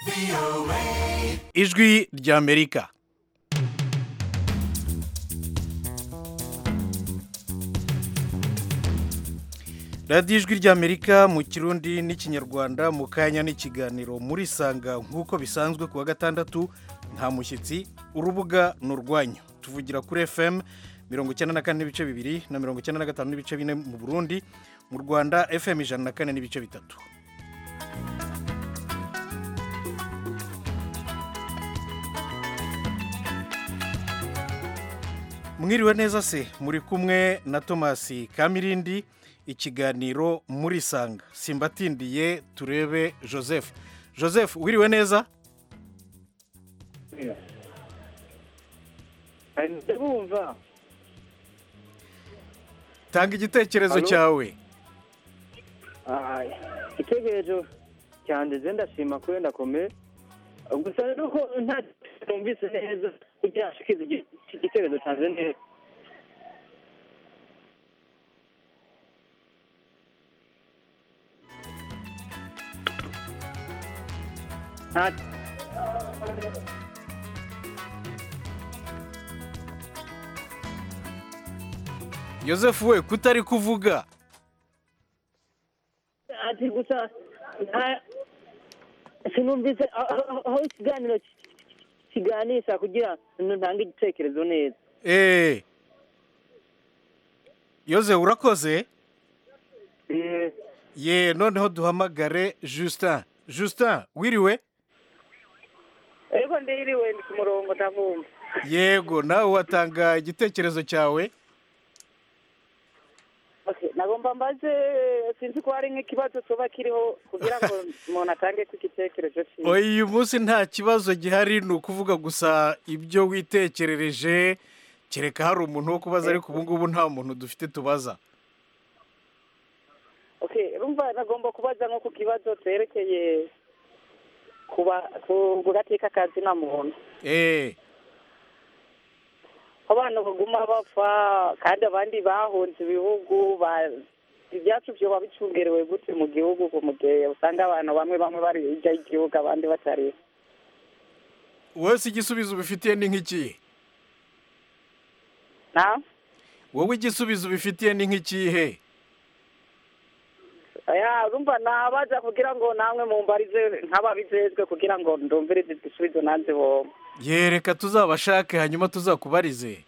ijwi ry'amerika radiyo ijwi ry'amerika mu kirundi n'ikinyarwanda mu kanya n'ikiganiro muri sanga nk'uko bisanzwe ku wa gatandatu nta mushyitsi urubuga ni urwanyu tuvugira kuri fm mirongo icyenda na kane n'ibice bibiri na mirongo icyenda na gatanu n'ibice bine mu burundi mu rwanda fm ijana na kane n'ibice bitatu mwiriwe neza se muri kumwe na tomasi kamirindi ikiganiro muri sanga simbatindiye turebe joseph joseph wiriwe neza ndabumva tanga igitekerezo Halo? cyawe igitekerezo cyanjye je ndashima kuri ndakomeye gusa rero ko nta numvise neza kugira ashikize igi- igitekerezo cyanjye neza nta joseph we kutari kuvuga ati gusa nta sinumvise aho- aho aho ikiganiro ki- kiganisha kugira ngo ntange igitekerezo neza eee yoze urakoze Eh, ye noneho duhamagare justin justin wiriwe ariko ndiriwe ndi ku murongo ndavumva yego nawe watanga igitekerezo cyawe Okay, nagomba mbaze sinzi ko hari nk'ikibazo coba kiriho kugira ngo umuntu atange ko igitekerezo ciwe oya uyu munsi nta kibazo gihari ni ukuvuga gusa ibyo witekerereje kereka hari umuntu wo kubaza ariko ubu ngubu nta muntu dufite tubaza okay rumva nagomba kubaza nko ku kibazo cerekeye kuba ku gateka kazi na muntu eee abantu baguma bapfa kandi abandi bahunze ibihugu ba- ibyacu vyoba bicungerewe gute mu gihugu ku mugihe usanga abantu bamwe bamwe bari hirya y'igihugu abandi batari wese igisubizo ubifitiye ni nk'ikihe na wowe igisubizo ubifitiye ni nk'ikihe ya urumva nabaza kugira ngo namwe mumbarize nk'ababijejwe kugira ngo ndumvirize igisubizo nanze bomba yereka tuzabashake hanyuma tuzakubarize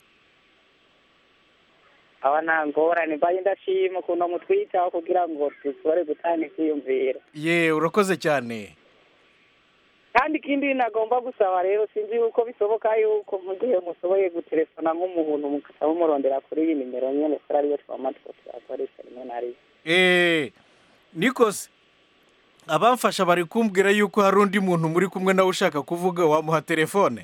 aba nta ngorane mbaye ndashima ukuntu mutwitaho kugira ngo dushobore gutanga ikwiyumvira ye urakoze cyane kandi ikindi nagomba gusaba rero sinzi yuko bisoboka yuko mu gihe mushoboye gutelefona nk'umuntu mukaba mumurondera kuri iyi nimero nyene kuri ariyo twama two turakoresha rimwe na rimwe eee nikose abamfasha bari kumbwira yuko hari undi muntu muri kumwe nawe ushaka kuvuga wamuha telefone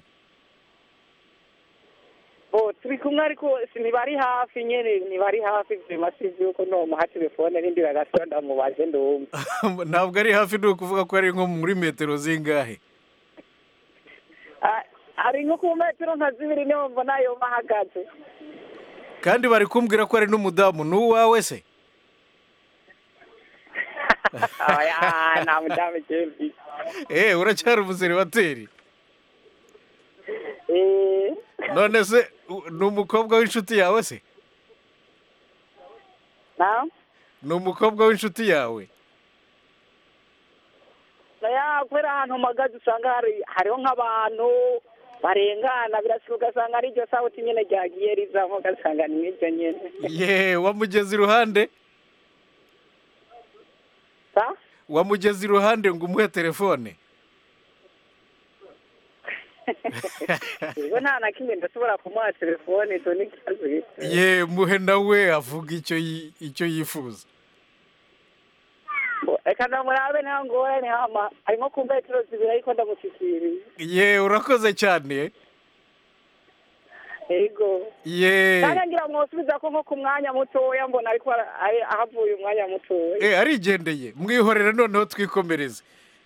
bo turi kumwe ariko si ntibari hafi nyene ntibari hafi vyema sinzi yuko nomuha telefone rindi bagatora ndamubaze ndumva ntabwo ari hafi ni ukuvuga ko ari nko muri metero zingahe Ah, ari nko ku metero nka zibiri niho mbona yoma ahagaze kandi bari kumbwira ko ari n'umudamu ni uwawe se aya nta mudamu jewe eee uracyari umuseribateri Eh, none se u- ni umukobwa w'inshuti yawe se na ni umukobwa w'inshuti yawe ya kubera ahantu mpagaze usanga hari hariho nk'abantu barengana birashoboka ugasanga ari iryo sauti nyene ryagiye rizamo ugasanga ni nk'iryo nyene ye wamugeze iruhande sa wamugeze iruhande ngo umuhe telefone ubwo nta na kimwe ndashobora kumuha telefone icyo ni ikibazo gito ye muhe nawe avuga icyo yi- icyo yifuza Bo, reka ndamurabe nta ngorane hama ari nko ku metero zibiri ariko ndamushyikiriye ye urakoze cyane yego ye kandi ngira mwosubiza ko nko ku mwanya mutoya mbona ariko ara- ari- ahavuye umwanya mutoya Eh, arigendeye mwihorere noneho twikomereze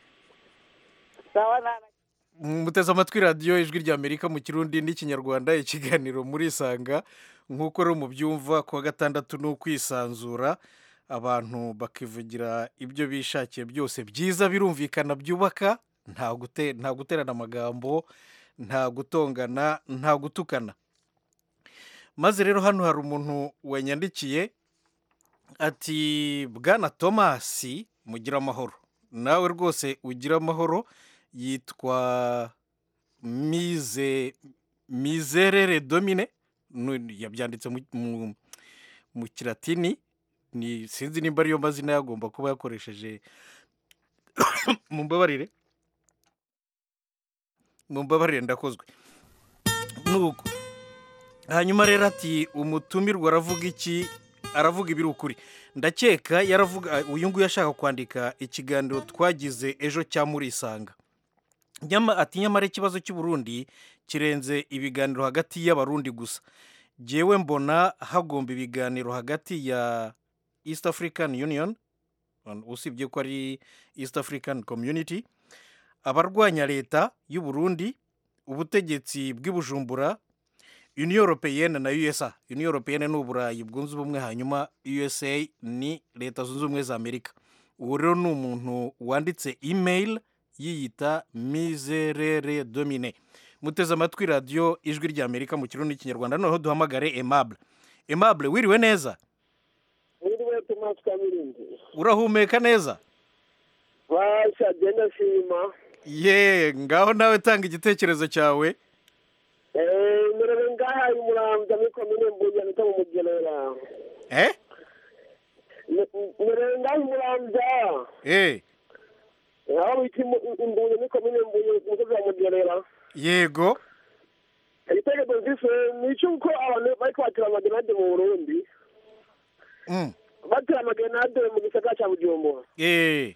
sawa nana muteze amatwi radiyo ijwi ry'amerika mu kirundi n'ikinyarwanda ikiganiro murisanga nk'uko rero mubyumva ku wa gatandatu ni ukwisanzura abantu bakivugira ibyo bishakiye byose byiza birumvikana byubaka nta gute nta guterana amagambo nta gutongana nta gutukana maze rero hano hari umuntu wanyandikiye ati bwana tomasi mugira amahoro nawe rwose ugira amahoro yitwa mize mizerere domine Nu- yabyanditse mu- mu- mu kiratini ni sinzi nimba ariyo mazina yagomba kuba yakoresheje mumbabarire mumbabarire ndakozwe nuko hanyuma rero ati umutumirwa aravuga iki aravuga ibiri ukuri ndakeka yaravuga uyu nguyu ashaka kwandika ikiganiro twagize ejo cya murisanga Nyama- ati nyamara ikibazo cy'u Burundi kirenze ibiganiro hagati y'abarundi gusa jyewe mbona hagomba ibiganiro hagati ya east african union usibye ko ari east african community abarwanya leta y'u Burundi ubutegetsi bw'i Bujumbura union européenne na usa union européenne ni uburayi bwunze ubumwe hanyuma usa ni leta zunze ubumwe za amerika uwo rero ni umuntu wanditse email yiyita mizerere domine muteze amatwi radiyo ijwi rya amerika mu kirundi n'ikinyarwanda noneho duhamagare aimable aimable wiriwe neza Niriwe Thomas Kamirindi. urahumeka neza Basha genda shima. ye ngaho nawe tanga igitekerezo cyawe Eh, merewe ngaha imuramvya muri komine Mbuye nita mu Mugerera. eh Me- Merewe ngaha imuramvya. eh Aho bita Imu- Imbuye muri komine Mbuye ku musozi wa Mugerera. yego Igitekerezo mfise ni icuko abantu bariko batera amagenade mu Burundi. mm. Batera amagenade mu gisagara ca Bujumbura. eh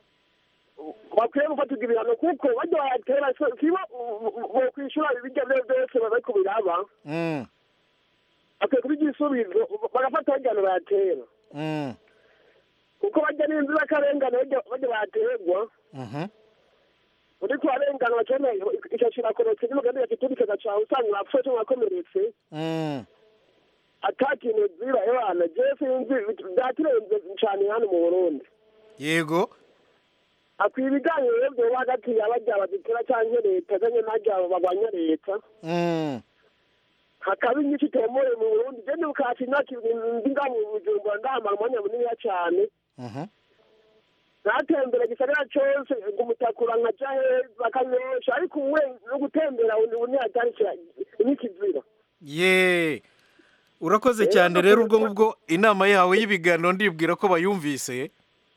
bakwiye gufatirwa ibihano kuko bajya bayatera sibo bokwishura ibirya vyo vyose bariko biraba mm. bakwiye kuba igisubizo bagafata bajyana bayatera Mm. kuko bajya n'inzirakarengane bajya bajya bayaterwa Mhm. uriko urarengana bakene ico kirakorotse n'umugambi yakiturikaga cawe usanga urapfuye cyangwa wakomeretse Mm. ata kintu zira ebana je sinzi vyaturenze cane hano mu burundi yego akwiye ibiganiro rero vyoba hagati y'abarya bazitera canke leta canke n'arya bagwanya leta Mm. hakaba inyinshi itemewe mu burundi je ndibukasi imyaka ndi nga mu bujumbura ndahamara umwanya muniniya cane Mhm. natembera gisagara cose ngo umutakura nkaja heza akanyosha ariko uwe no gutembera ubu ntiyatari n'ikizira ye urakoze cyane rero ubwo ngubwo inama yawe y'ibiganiro ndibwira ko bayumvise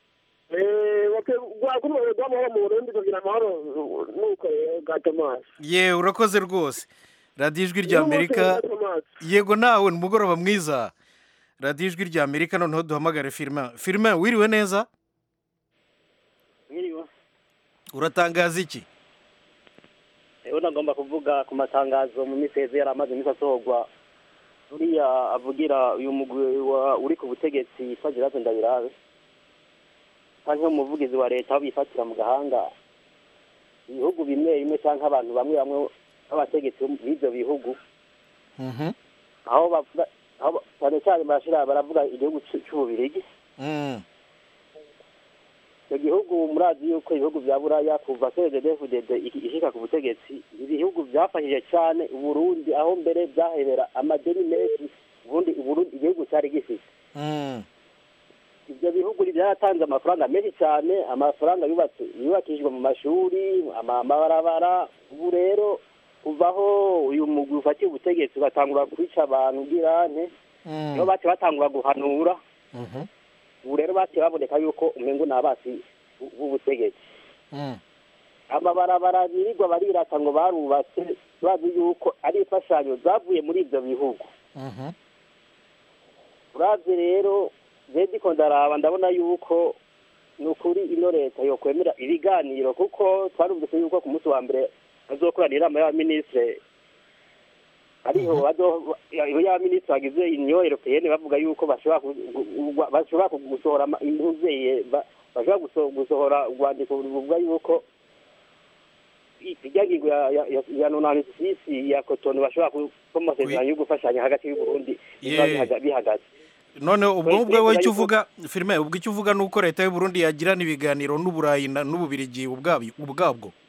kuri ubu rw'amahoro mu burundi kugira amahoro nuko rero bwa tomasi ye urakoze rwose radiyo ijwi rya amerika yego nawe ni umugoroba mwiza radiyo ijwi rya amerika noneho duhamagare firima firima wiriwe neza Mwiriwe. uratangaza iki Ewe nagomba kuvuga ku matangazo mu minsi heze yari amaze iminsi asohorwa uriya avugira uyu mugwi wa uri ku butegetsi yitwa Gerard Ndabirabe canke umuvugizi wa leta aho bifatira mu gahanga ibihugu bimwe bimwe canke abantu bamwe bamwe b'abategetsi b'ivyo bihugu Mhm. aho bavuga aho ba- cyane cyane barashira baravuga igihugu c'u- c'ububirigi Mm. icyo gihugu murazi yuko ibihugu bya buraya kuva cdfdd ishika ku butegetsi ibihugu byafashije cyane uburundi aho mbere byahebera amadeni menshi ubundi uburundi igihugu cyari gifite Mm. ibyo bihugu byaratanze amafaranga menshi cyane amafaranga yubatse yubakishijwe mu mashuri ama- amabarabara ubu rero kuvaho uyu mugwi ufatiye ubutegetsi ugatangura kwica abantu ubwirane Mm. niho bace batangura guhanura Mhm. ubu rero baciye baboneka yuko umengo ni abasi b- b'ubutegetsi Mm. amabarabara birirwa barirata ngo barubatse bazi yuko ari imfashanyo zavuye muri ibyo bihugu Mhm. uravye rero je ndiko ndaraba ndabona yuko ni ukuri ino leta yokwemera ibiganiro kuko twarumvise yuko ku munsi wa mbere bazokorana inama y'abaminisitire ariho bazo- y'abaminisitiri bagize union européenne bavuga yuko bashobora ku- gu- gu- bashobora ku- gusohora ama- impuzeye ba- bashobora guso- gusohora urwandiko ruvuga yuko irya ngingo ya- ya- ya- ya nonani sisi ya kotoni bashobora ku- ko amasezerano yo gufashanya hagati y'uburundi biba Yeah. bihaga- bihagaze none ubwo Oya, ngubwo wowe icyo yuko- uvuga firime ubwo icyo uvuga ni uko leta y'u Burundi yagirana ibiganiro n'uburayi na- n'ububirigi ubwabyo ubwabwo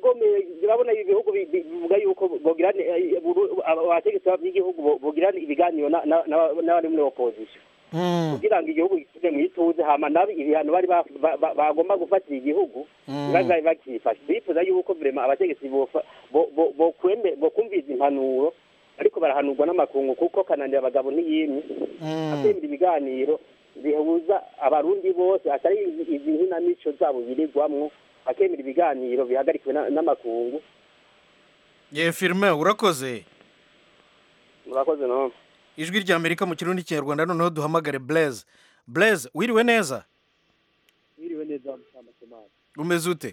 birakomeye urabona ibihugu bi- bi- bivuga yuko bogira abategetsi b'igihugu bo- bogira ibiganiro na- na- na- n'abari muri opposition Mm, kugira ngo igihugu gisubire mu ituze hama nabi ibihano bari ba- ba- ba- bagomba gufatira igihugu mm. bazabe bakifashe bifuza yuko vrema abategetsi bofa- bo- bo- bokweme- bokumviza impanuro ariko barahanurwa n'amakungu kuko kananira abagabo n'iyimye Mm. akemera ibiganiro bihuza abarundi bose atari izi izi nkinamico zabo birirwamwo akemera ibiganiro bihagarikiwe na- n'amakungu ye firime urakoze murakoze no ijwi ry'amerika mu kirundi kinyarwanda noneho duhamagare blaise blaise wiriwe neza wiriwe neza musamakemana umeze ute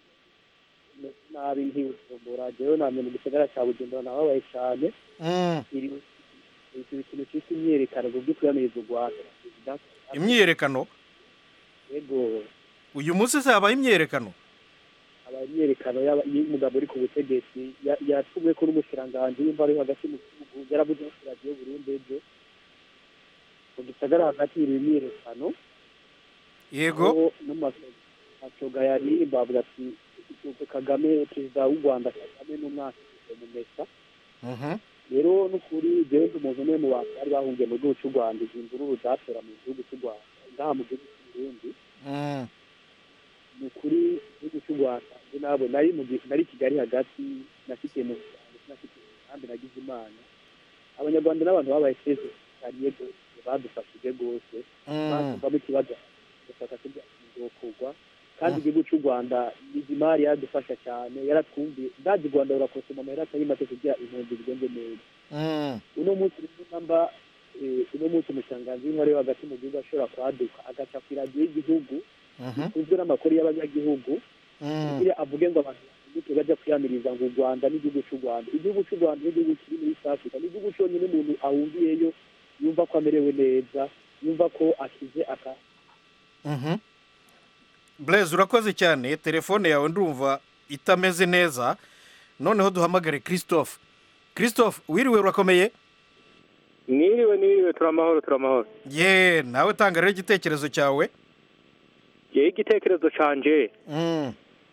nabi ntibujumbura jewe namye mu gisagara ca bujumbura nababaye cane Mm, iri iki ikintu citwa imyiyerekano kubwo kwiyamiriza u rwanda imyiyerekano yego uyu munsi se habaye imyiyerekano aba imyiyerekano y'aba- y'umugabo uri ku butegetsi ya- yatumwe ko n'umushikiranganji w'imva ari hagati mu gihugu yaravuze ko radiyo burundi ejo mu gisagara hagati iri imyiyerekano yego aho n'amasoga yaririmba avuga ati kagame perezida w'u rwanda kagame n'umwaka mu mesa Mhm, rero n'ukuri jewe ndi umuntu umwe mu bantu bari bahungiye mu gihugu cy'u rwanda izi mvururu zatera mu gihugu cy'u rwanda ngaha mu gihugu cy'u burundi mm, ni ukuri igihugu cy'u rwanda njye nabo nari mu gihe nari i kigali hagati nafitiye mu rwanda nafitiye kandi nagize imana abanyarwanda n'abantu babaye feze kariye rwose badufashije rwose mm. batuvamo ikibazo gufata kurya kugwa kandi igihugu cy'u rwanda izimari yaradufasha cyane yaratwumviye ndazi u rwanda rurakosoma amahera atari make kugira impunzi zigenze neza Mm, uno munsi rero namba eh, uno munsi umushanganzi w'intwari wo hagati mu gihugu ashobora kwaduka agaca ku iradiyo y'igihugu mhm, uzwe n'amakuru y'abanyagihugu mm. kugira avuge ngo abantu bahinduke bajya kwiyamiriza ngo u rwanda n'igihugu cy'u rwanda igihugu cy'u rwanda n'igihugu kiri muri east africa n'igihugu cyonyine umuntu ahungiyeyo yumva ko amerewe neza yumva ko akize aka Mhm. blaise urakoze cyane telefone yawe ndumva itameze neza noneho duhamagare christophe christophe wiriwe urakomeye Niriwe niriwe turamahoro turamahoro. ye nawe tanga rero igitekerezo cyawe Ye igitekerezo canje Mm,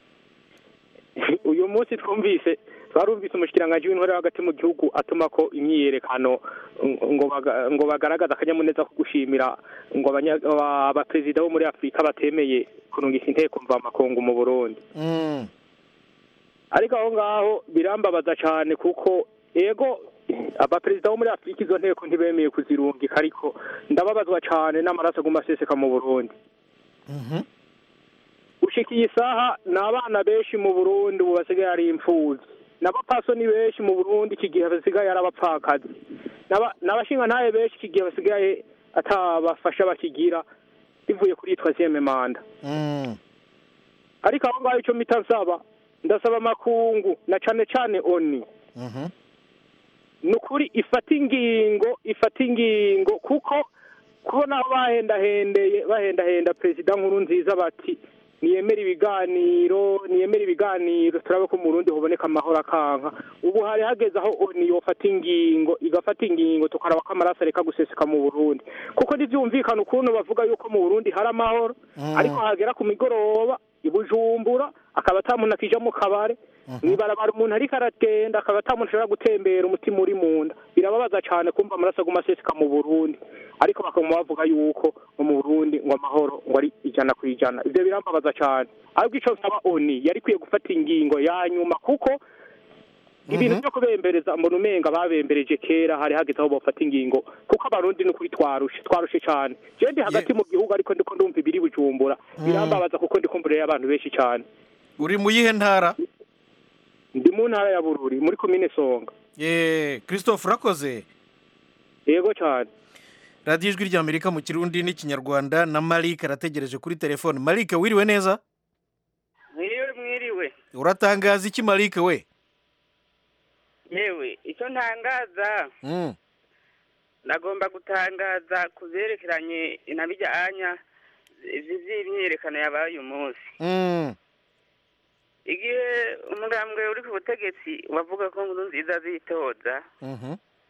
uyu munsi twumvise twarumvise umushikiranganje w'intore hagati mu gihugu atuma ko imyiyerekano ngo baga- ngo bagaragaza akanyamuneza ko gushimira ngo abanya- aba- abaperezida bo muri Afurika batemeye kurungika inteko mva makungu mu Burundi. mm, ariko aho ngaho birambabaza cyane kuko ego abaperezida bo muri afurika izo nteko ntibemeye kuzirungika ariko ndababazwa cyane n'amaraso aguma aseseka mu burundi mhm, gushika iyi saha ni abana benshi mu burundi ubu basigaye ari imfubyi n'abapasoni benshi mu burundi iki gihe basigaye ari abapfakazi N'aba- n'abashingantahe benshi iki gihe basigaye atabafasha bakigira bivuye kuri twaziyeme manda mm, ariko aho ngaho icyo mpita nsaba ndasaba amakungu na cane cane oni mhm, ni ukuri ifata ingingo ifata ingingo kuko kubona aho bahendahendeye bahendahenda perezida nkuru nziza bati niyemera ibiganiro niyemera ibiganiro turabe ko mu Burundi hoboneka amahoro akanka ubu hari hageze aho oni yofata ingingo igafata ingingo tukaraba ko amaraso areka guseseka mu Burundi kuko ntibyumvikana ukuntu bavuga yuko mu Burundi hari amahoro Mm. ariko hagera ku migoroba i Bujumbura akaba ata muntu akija mu kabare mwibarabara umuntu ariko aragenda akaba ata muntu ashobora gutembera umutima uri mu nda birababaza cyane kumva amaraso aguma aseseka mu Burundi ariko bakaguma bavuga yuko ngo mu Burundi ngo amahoro ngo ari ijana ku ijana ivyo birambabaza cyane ahubwo ico nsaba oni yari kwiye gufata ingingo ya nyuma kuko ibintu byo kubembereza mbona umenga babembereje kera hari hageze aho bafata ingingo kuko abarundi ni ukuri twarushe twarushe cyane je ndi hagati mu gihugu ariko ndiko ndumva ibiri bujumbura birambabaza kuko ndiko mbere y'abantu benshi cyane uri mu yihe ntara ndi mu ntara ya bururi muri komine songa ye christophe urakoze yego cyane radiyo ijwi ry'amerika mu kirundi n'ikinyarwanda na marike arategereje kuri telefone marike wiriwe neza mwiriwe mwiriwe uratangaza iki marike we yewe icyo ntangaza Mm, nagomba gutangaza ku byerekeranye na bijyanya by'imyiyerekano yabaye uyu munsi mm, igihe umugambwe uri ku butegetsi wavuga ko nkuru nziza zitoza mhm,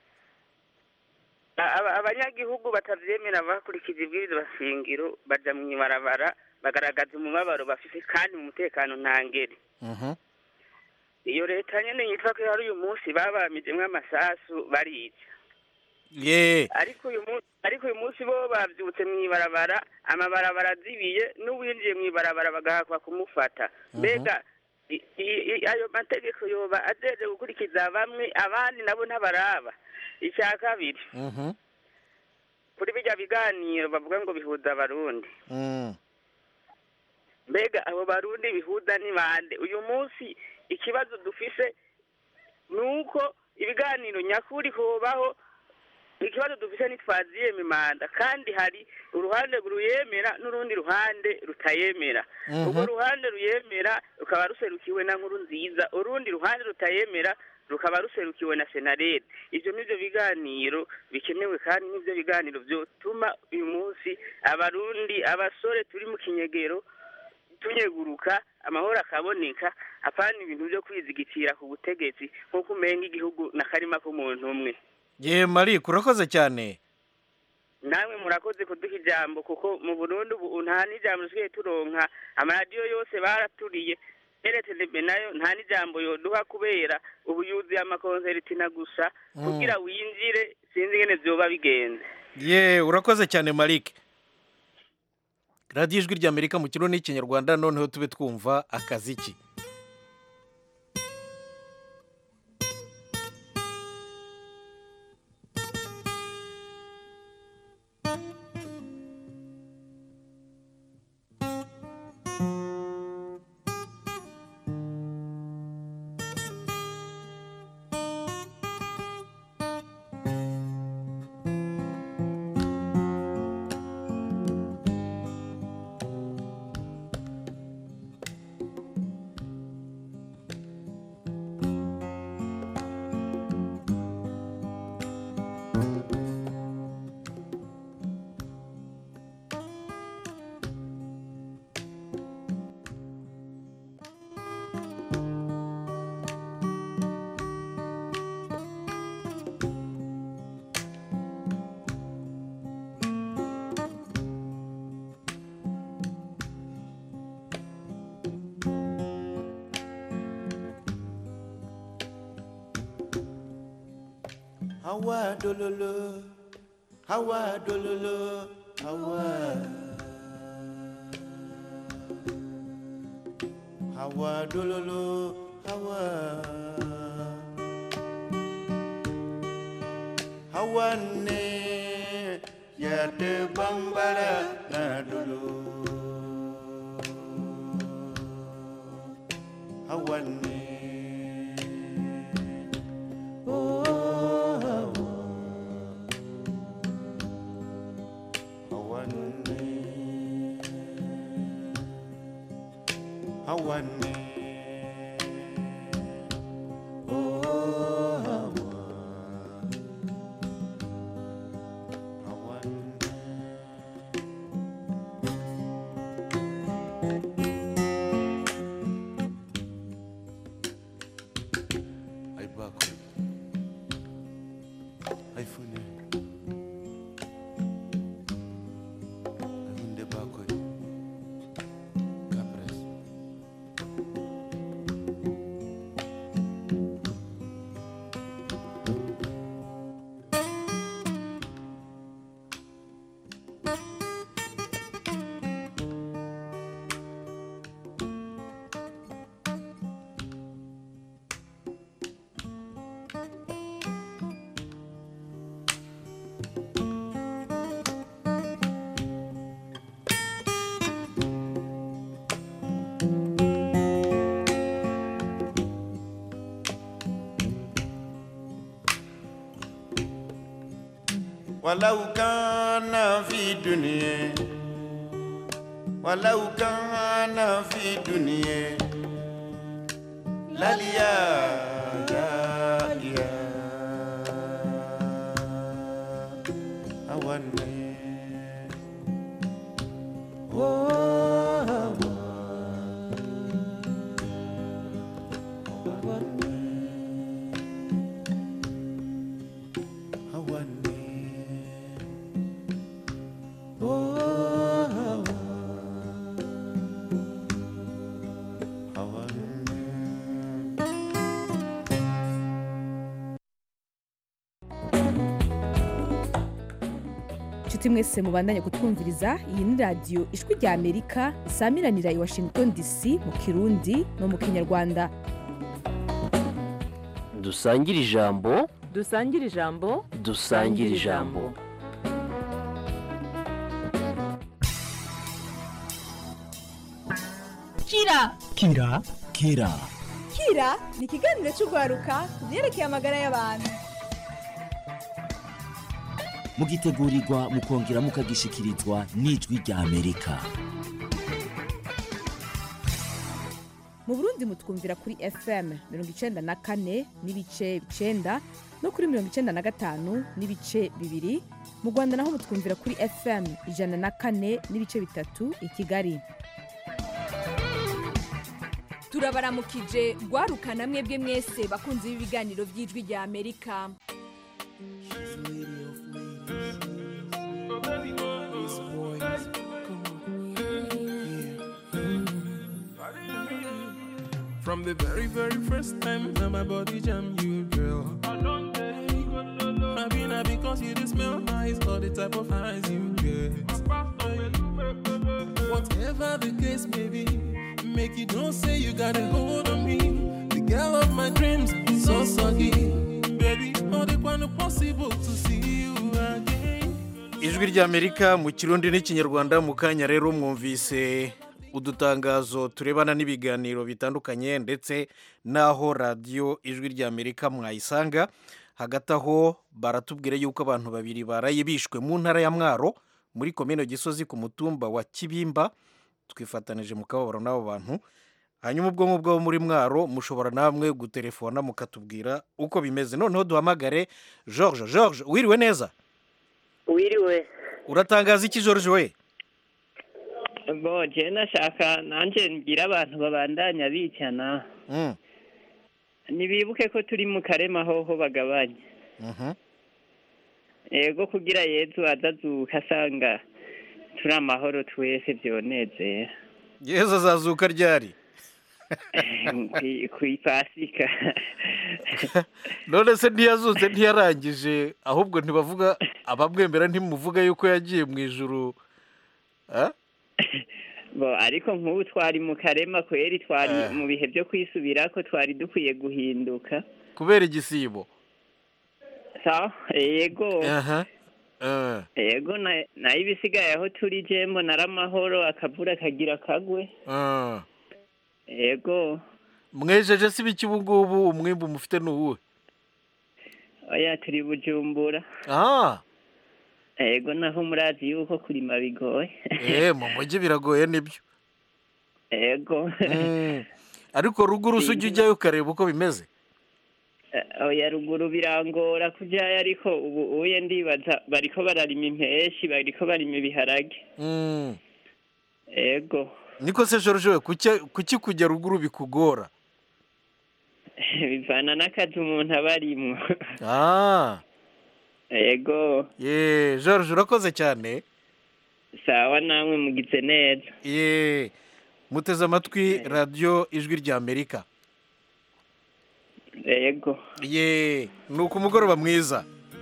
a- aba- abanyagihugu batabyemera bakurikije ibwirizwa shingiro baja mu ibarabara bagaragaza umubabaro bafite kandi mu mutekano ntangere mhm, iyo leta nyene yitwa ko hari uyu munsi babamijemwo amasasu barica ye ariko uyu munsi ariko uyu munsi bo bavyutse mw'ibarabara amabarabara azibiye n'uwinjiye mw'ibarabara bagahakwa kumufata mbega i- i- i- ayo mategeko yoba ajeje gukurikiza bamwe abandi nabo ntabaraba icya kabiri Mhm. kuri bijya biganiro bavuga ngo bihuza abarundi Mm. mbega abo barundi bihuza ni bande uyu munsi ikibazo dufise ni uko ibiganiro nyakuri hobaho ikibazo dufise ntitwaziyeme manda kandi hari uruhande ruyemera n'urundi ruhande rutayemera Mhm. urwo ruhande ruyemera rukaba ruserukiwe na nkuru nziza urundi ruhande rutayemera rukaba ruserukiwe na senarede ivyo nivyo biganiro bikenewe kandi nivyo biganiro vyotuma uyu munsi abarundi abasore turi mu kinyegero tunyeguruka amahoro akaboneka apana ibintu vyo kwizigitira ku butegetsi nk'uko umenga igihugu n'akarima k'umuntu umwe ye mari kurakoze cyane namwe murakoze kuduha ijambo kuko mu burundi ubu nta n'ijambo dusigaye turonka amaradiyo yose baraturiye eretebe nayo nta n'ijambo yoduha kubera ubu yuzuye amakonsertina gusa Mm. kugira winjire sinzi ingene vyoba bigenze ye urakoze cyane marike radiyo ijwi ry'amerika mu kirundi n'ikinyarwanda noneho tube twumva akaziki Hawa dololo, hawa dololo, hawa. Hawa dololo, hawa. Hawa ne ya te bambara na dolo. Hawa ne. Oh, hawa. Hawa ne. Hawa ne. Oh, hawa. Hawa ne. Ay bako. Ay fune. Ay hunde bako. Capres. ولو كان في دنيا ولو كان في دنيا لليا يا يا أولي Oh, nshuti mwese mubandanye kutwumviriza iyi ni radiyo ijwi rya amerika isamiranira i washington dc mu kirundi no mu kinyarwanda dusangire ijambo dusangire ijambo dusangire ijambo kira kira kira kira ni ikiganiro cy'urwaruka ku byerekeye amagara y'abantu mugitegurirwa mukongera mukagishikirizwa n'ijwi rya amerika mu burundi mutwumvira kuri fm mirongo icenda na kane n'ibice icenda no kuri mirongo icenda na gatanu n'ibice bibiri mu rwanda naho mutwumvira kuri fm ijana na kane n'ibice bitatu i kigali turabaramukije rwarukana mwebwe mwese bakunzi b'ibiganiro by'ijwi rya amerika From the very, very first time that my body jam you, girl. Maybe not because you just smell nice or the type of eyes you get. Whatever the case may be, make you don't say you got a hold on me. The girl of my dreams, so soggy. Baby, all the one possible to see you again. ijwi ry'amerika mu kirundi n'ikinyarwanda mu kanya rero mwumvise udutangazo turebana n'ibiganiro bitandukanye ndetse n'aho radiyo ijwi ry'amerika mwayisanga hagati aho baratubwira yuko abantu babiri baraye bishwe mu ntara ya mwaro muri komine gisozi ku mutumba wa kibimba twifatanije mu kababaro n'abo bantu hanyuma ubwo ngubwo muri mwaro mushobora namwe gutelefona mukatubwira uko bimeze noneho duhamagare george george wiriwe neza wiriwe uratangaza iki george we bo je nashaka nanje ngira abantu babandanya bicana Mm, nibibuke ko turi mu karema hoho bagabanya mhm. ego kugira yezu azazuka asanga turi amahoro twese vyonezera yezu azazuka ryari Kwi- kw'ipasika none se ntiyazutse ntiyarangije ahubwo ntibavuga abamwemera ntimuvuga yuko yagiye mu ijuru Ah? bo ariko nk'ubu twari mu karema kweri twari Eh. mu bihe byo kwisubirako twari dukwiye guhinduka kubera igisibo sawa ego aha Eh, ego na- nayo ibisigaye aho turi jembo naramahoro akavura kagira kagwe ah. ego mwejeje si biki ubu ngubu umwimbu mufite ni uwuhe oya turi bujumbura ah ego naho murazi yuko kurima bigoye eh mu mujyi biragoye nibyo ego Mm. ariko ruguru se ujya ujyayo ukareba uko bimeze Eh, oya ruguru birangora kujayo ariko ubu uye ndibaza bariko bararima impeshi bariko barima ibiharage Mm. ego niko se george we kuki- kuki kujya ruguru bikugora bivana n'akazi umuntu aba arimwo ah ego ye george urakoze cyane sawa namwe mugize neza ye muteze amatwi radiyo ijwi rya amerika ego ye ni uku mugoroba mwiza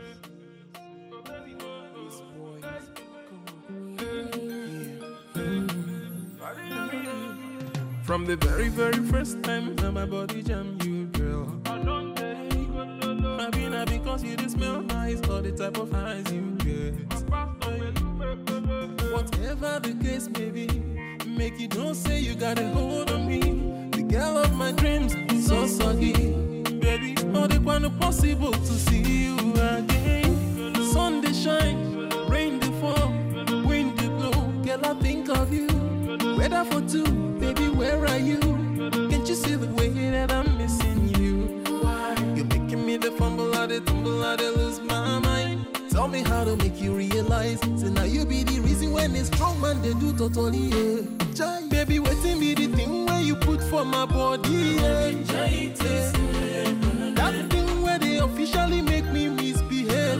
From the very, very first time that my body jam you, girl. Maybe not because you just smell nice or the type of eyes you get. Whatever the case may be, make you don't say you got a hold on me. The girl of my dreams, so soggy. Baby, all the one possible to see you again. Sun they shine, rain they fall, wind they blow. Girl, I think of you. Weather for two, baby, where are you? Can't you see the way that I'm missing you? Why? You're making me the fumble, I the tumble, I the lose my mind. Tell me how to make you realize. Say now you be the reason when it's strong man they do totally. Yeah. Jai, baby, waiting be the thing where you put for my body. Yeah. Yeah. That thing where they officially make me misbehave.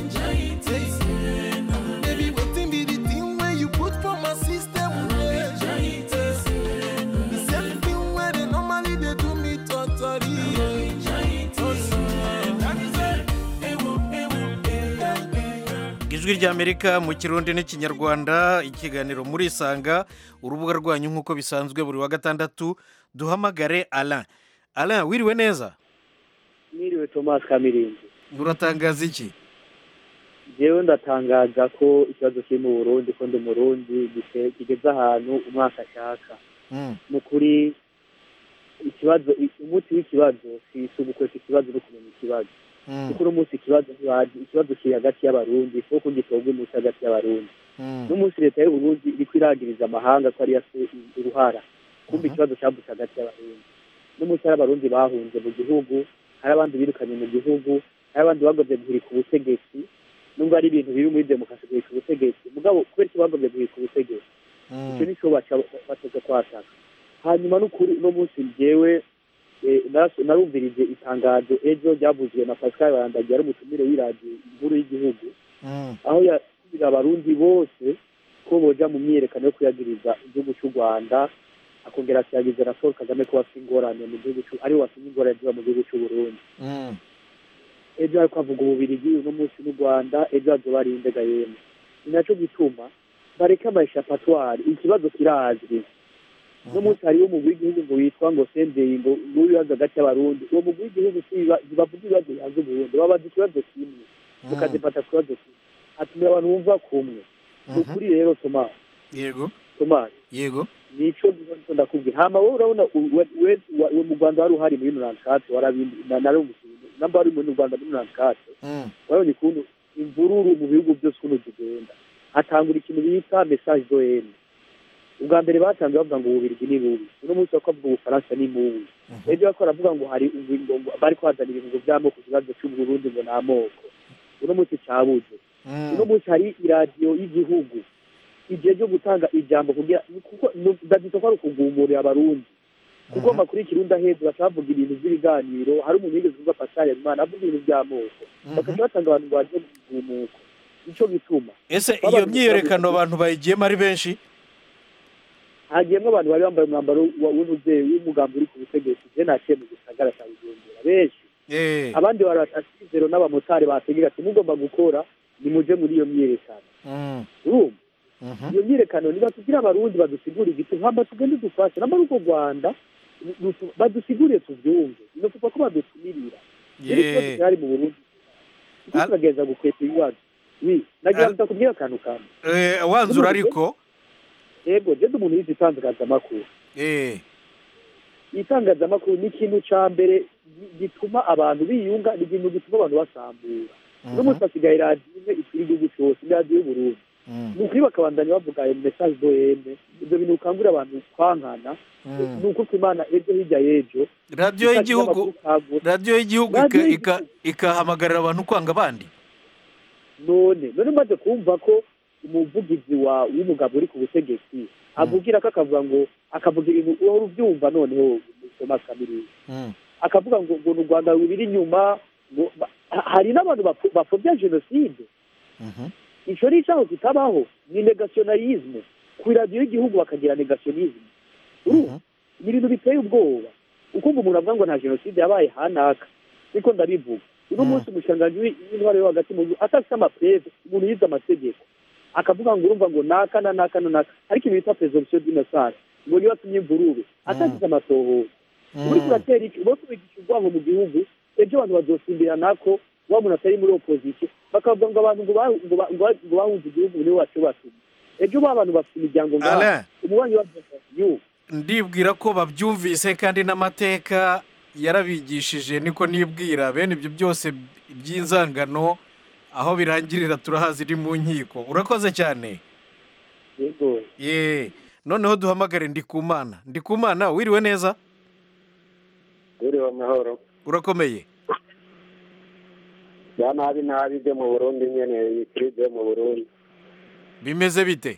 Yeah. Baby, waiting be the thing where you put for my system. Yeah. The same thing where they normally they do me totally. Yeah. ijwi ijwi ry'amerika mu kirundi n'ikinyarwanda ikiganiro muri isanga urubuga rwanyu nk'uko bisanzwe buri wa gatandatu duhamagare alain alain wiriwe neza Niriwe Thomas Kamirinzi. uratangaza iki Jewe ndatangaza ko ikibazo kiri mu Burundi ko ndi Murundi gite- kigeze ahantu umwaka ashaka. Mm. Mu kuri ikibazo umuti w'ikibazo si si ugukweka ikibazo no kumenya ikibazo. Mm. Kuko uno munsi ikibazo ntibazi ikibazo kiri hagati y'abarundi kuko gitorwa umuti hagati y'abarundi. Mm. Uno munsi leta y'u Burundi iriko iragiriza amahanga ko ariyo afite uruhara. Kumva ikibazo cyavutse hagati y'abarundi. Uno munsi hari abarundi bahunze mu gihugu, hari abandi birukanye mu gihugu, hari abandi bagomvye guhirika ubutegetsi nubwo ari ibintu biri muri demokarasi guhirika ubutegetsi mugabo kubera iki bagomvye guhirika ubutegetsi icyo nico baca bateze kwataka hanyuma n'ukuri uno munsi jewe eh, naras- narumvirije itangazo ejo ryavuzwe na pascal barandagiye ari umutumire w'iradiyo inkuru y'igihugu Mm. aho yasubira abarundi bose ko boja mu myiyerekano yo kuyagiriza igihugu cy'u rwanda akongera akiyagiriza na paul kagame ko bafite ingorane mu gihugu cy'u- ariwe watumye ingorane ziba mu gihugu cy'u burundi Mm. ejo ariko avuga ububirigi uno munsi n'u rwanda ejo hazoba ari indega yemwe ni naco gituma bareke amayeshapatwari ikibazo kirazwi uno munsi hariho umugwi w'igihugu ngo witwa ngo sendei ngo n'ubibazo hagati y'abarundi uwo mugwi w'igihugu siba- ntibavuga ibibazo bihanze uburundi babaza ikibazo kimwe mukazifata ku kibazo kimwe hatumira abantu bumva kumwe ni ukuri rero tomasi yego tomasi yego nico nico ndakubwira hama wowe urabona u- we- we- wa- we mu rwanda wari uhari muri nonankate warabindi na- narumvise namba wari muri rwanda muri nonankate Mm. urabona ukuntu imvururu mu bihugu byose ukuntu zigenda hatangura ikintu bita message doyenne ubwa mbere batangiye bavuga ngo ububirigi ni bubi uno munsi bako bavuga ubufaransa ni mubi ejo bako baravuga ngo hari ngo ngo bari kwazana ibintu ngo by'amoko ku kibazo cy'uburundi ngo ni amoko uno munsi cyabuze uno munsi hari iradiyo y'igihugu igihe cyo gutanga ijambo kugira kuko ndagita ko ari ukugumurira abarundi kuko amakuru y'ikirundi aheze bacavuga ibintu by'ibiganiro hari umuntu yigeze kuvuga pascal imana avuga ibintu by'amoko bakaca batanga abantu ngo baje mu gumuko nico gituma ese Baba- iyo myiyerekano abantu bayigiyemo ari benshi hagiyemwo abantu bari bambaye umwambaro wa- w'umubyeyi w'umugambi uri ku butegetsi je naciye mu gisagara cya bujumbura benshi Eh. abandi baratasizero n'abamotari bategera ati mugomba gukora nimuje muri iyo myiyerekano Mm. urumva Mhm. iyo myiyerekano nibatubwire abarundi badusigure igiti hamba tugende dufashe namba ari uko rwanda nu- nu- badusigurire tuvyumve inofupa ko badutumirira rero Yeah. ikibazo cyari mu burundi kuko turagereza gukweta ibibazo wi nagira ngo ndakubwire akantu kamwe Eh, wanzura ariko yego je ndi umuntu yize itangazamakuru eh itangazamakuru ni ikintu ca mbere gi- gituma abantu biyunga ni ikintu gituma abantu basambura uno munsi hasigaye radiyo imwe ikwira igihugu cyose ni radiyo y'uburundi ni ukuri bakabandanya bavuga ayo mesaje doyene ibyo bintu bikangurira abantu kwankana ni uko ku imana ejo hirya y'ejo radiyo y'igihugu radiyo y'igihugu ika- ika- ikahamagarira abantu kwanga abandi none none umaze kumva ko umuvugizi wa w'umugabo uri ku butegetsi avugira ko akavuga ngo akavuga ibintu uhora ubyumva noneho Thomas Kamirizi akavuga ngo ngo u Rwanda rubiri inyuma ngo ba- ha- hari n'abantu bapfu- bapfobya jenoside ico ni icaho kitabaho ni negationalisme ku iradiyo y'igihugu bakagira negationisme urumva ni ibintu biteye ubwoba ukumva umuntu avuga ngo nta jenoside yabaye hanaka niko ndabivuga uno munsi umushanganji w'i- w'intwaro yo hagati mu gihugu atafite amapreve umuntu yize amategeko akavuga ngo urumva ngo naka na naka na naka ariko ibintu bita presomption d'innocence ngo niyo atumye imvururu atagize amatohoza uri kuratera iki uba kubigisha urwango mu gihugu ejo abantu bazosimbira nako wa muntu atari muri opposition bakavuga ngo abantu ngo ba- ngo ba- ngo ba- ngo bahunze igihugu niwe wacu batumye ejo ba bantu bafite imiryango ngaha Alain. umubanyi wa yu ndibwira ko babyumvise kandi n'amateka yarabigishije niko nibwira bene ibyo byose by'inzangano aho birangirira turahazi iri mu nkiko urakoze cyane yego ye noneho duhamagare ndikumana ndikumana wiriwe neza Wiriwe amahoro urakomeye bya nabi nabi byo mu burundi nyene bikiri byo mu burundi bimeze bite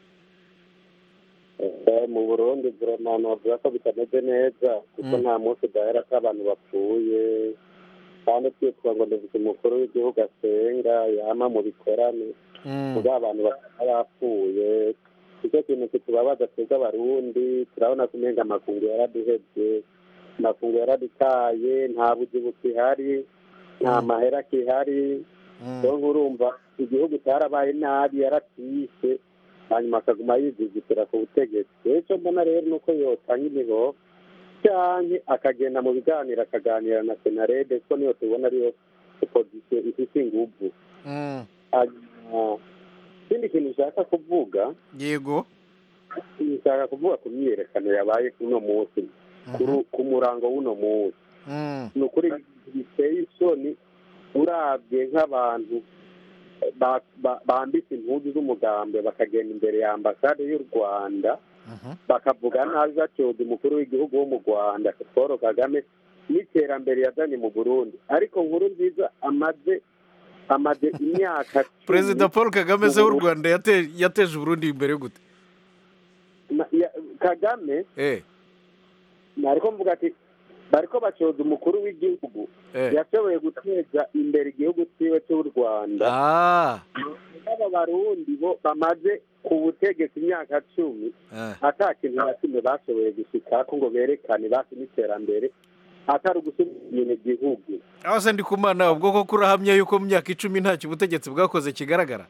Eh, mu burundi vraiment navuga ko bitameze neza kuko nta munsi udahera ko abantu bapfuye kandi twitwa ngo dufite umukuru w'igihugu asenga yama mu bikorane kuba abantu bakaba bapfuye icyo kintu kitubabaza twebwe abarundi turabona ko umenga amakungu yaraduhebye amakungu yaradutaye nta buzi bukihari nta mahera akihari rero urumva igihugu cyarabaye nabi yaratise hanyuma akaguma yizigitira ku butegetsi rero icyo mbona rero ni uko yotanga imihoho cyane akagenda mu biganiro akaganira na senarede kuko niyo tubona ariyo opozisiyo ifite inguvu hanyuma ikindi kintu ushaka kuvuga yego nshaka kuvuga ku myiyerekano yabaye kuri uno munsi kuri- ku murango w'uno munsi ni ukuri biteye isoni urabye nk'abantu ba- ba- bambitse impuzu z'umugambi bakagenda imbere ya ambasade y'u rwanda bakavuga nabi batyoza umukuru w'igihugu wo mu rwanda paul kagame n'iterambere yazanye mu burundi ariko nkuru nziza amaze amaze imyaka cumi perezida paul kagame se mu w'u Burundi. rwanda yate- yateje uburundi imbere gute Na- ya- kagame eh nariko mvuga ati bariko bacoza umukuru w'igihugu Eh. yashoboye guteza imbere igihugu ciwe cy'u rwanda ah aba barundi bo bamaze ku butegetsi imyaka cumi eh. ata kintu na kimwe bashoboye gushikako ngo berekane basi n'iterambere atari ugusubiza inyuma igihugu aho se ndi kumana ubwo koko urahamya yuko mu myaka icumi ntacyo ubutegetsi bwakoze kigaragara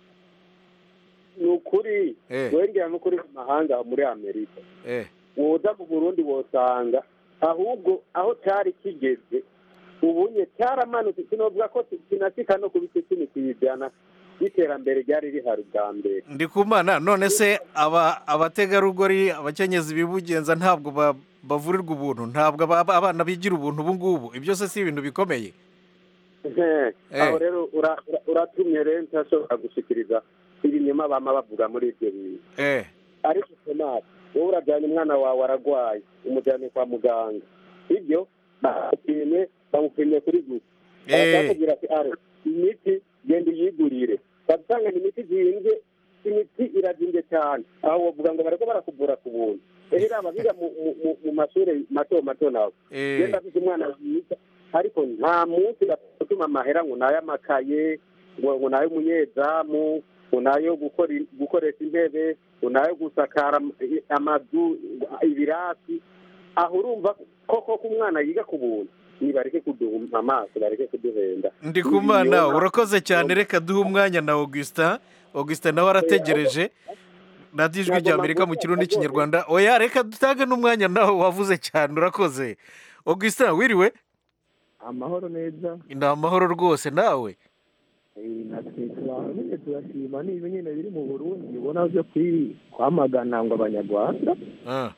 ni ukuri Eh. wengera n'ukuri mu mahanga muri amerika eh woza mu burundi wosanga ahubwo aho cyari kigeze ubunye cyaramanutse sinovuga ko kinasika no ku bice cumi kuyijyana y'iterambere ryari rihari bwa mbere ndi kumana none se aba abategarugori abakenyezi bibugenza ntabwo ba- bavurirwa ubuntu ntabwo aba- abana bigira ubuntu ubu ngubu ibyo se si ibintu bikomeye Eh, aho rero ura- ura- uratumye rero ntashobora gushikiriza ibinyoma bama bavuga muri ibyo bintu eh ariko tomasi wowe urajyana umwana wawe aragwaye umujyane kwa muganga ibyo bamupimye bamupimye kuri gusa Eh. barakubwira ati are imiti genda uyigurire basanga ni imiti zimbye imiti irazimbye cyane aho bavuga ngo bariko barakuvura ku buntu rero aba biga mu- mu- mu- mu mashuri mato mato nawe Eh. genda afite umwana mwiza ariko nta munsi gatuma amahera ngo nay'amakaye ngo ngo nay'umunyezamu ngo nayo gukora gukoresha intebe ngo nayo gusakara am- amazu ibirasi aho urumva koko ko umwana yiga ku buntu nibareke kuduha amaso bareke kuduhenda ndi kumana urakoze cyane reka duhe umwanya na augustin augustin nawe arategereje radiyo ijwi rya amerika mu kirundi n'ikinyarwanda oya reka dutange n'umwanya nawe wavuze cyane urakoze augustin wiriwe amahoro neza ni amahoro rwose nawe Eh, natwe turamenye turashima ni ibi nyine biri mu burundi ubona byo kwi- kwamagana ngo abanyarwanda Ah,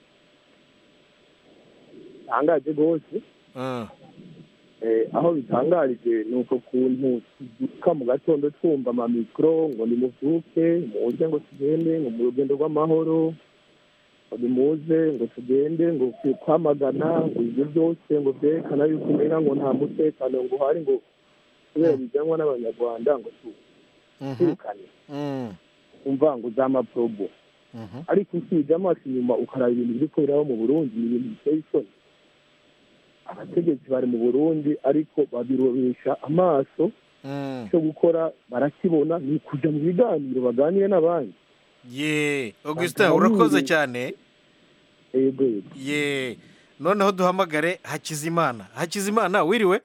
bitangaje rwose ah. Eh, aho bitangarije ni uko kuntu tubyuka mu gatondo twumva amamikoro ngo nimubyuke muze ngo tugende ngo mu rugendo rw'amahoro ngo nimuze ngo tugende ngo kwi- kwamagana ngo ibyo byose ngo byerekana yuko umenya ngo nta mutekano ngo uhari ngo kubera bijyanwa n'abanyarwanda ngo twirukane Mm, umva ngo z'amaporobo mhm. ariko usibye amaso inyuma ukaraba ibintu biri kuberaho mu burundi ni ibintu biteye isoni abategetsi bari mu burundi ariko babirobesha amaso Mm. cyo gukora barakibona ni kujya mu biganiro baganire n'abandi ye augustin Bakaba urakoze biri- cyane yego yego ye noneho duhamagare hakizimana hakizimana wiriwe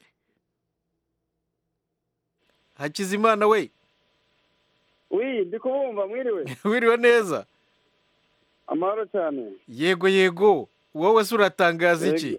hakizimana we wi ndi kubumva mwiriwe wiriwe neza amahoro cyane yego yego wowe se uratangaza iki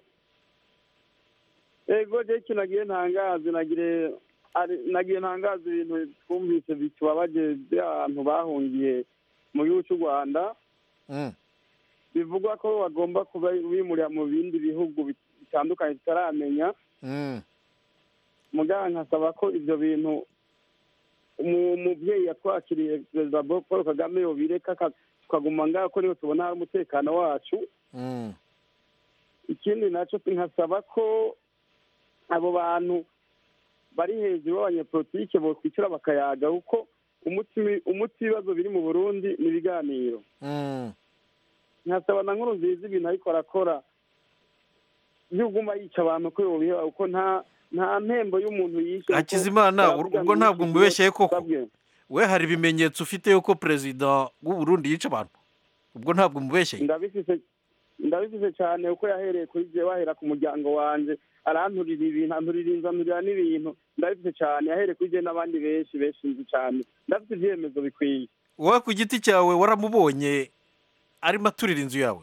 yego je ikintu nagiye ntangazi nagire ari- nagiye ntangaza ibintu twumvise bitubabaje by'abantu bahungiye mu gihugu cy'u rwanda Mm, bivugwa ko bagomba kuba bimurira mu bindi bihugu bit- bitandukanye tutaramenya mm. muganga nkasaba ko ibyo bintu umu- umubyeyi yatwakiriye perezida paul kagame yobireka aka- tukaguma ngaho ko niho tubona hari umutekano wacu Mm. ikindi nacyo nkasaba ko abo bantu bari hejuru b'abanyepolitike bokwicara bakayaga kuko umuti umuti w'ibibazo biri mu burundi ni ibiganiro Mm. nkasaba na nkuru nziza ibintu ariko arakora yuguma yica abantu ko yobiha kuko nta nta mpembo y'umuntu yishe kuko hakizimana baravuga ubwo ngo ntabwo yishe mubeshye koko basabwe. we hari ibimenyetso ufite yuko perezida w'u Burundi yica abantu ubwo ntabwo mubeshye ndabifise ndabifise cyane kuko yahereye kuri jewe ahera ku muryango wanje aranturira ibintu anturira inzu anturira n'ibintu ndabifise cyane yahereye kuri jewe n'abandi benshi benshi nzi cyane ndafite ivyemezo bikwiye wowe ku giti cyawe waramubonye arimo aturira inzu yawe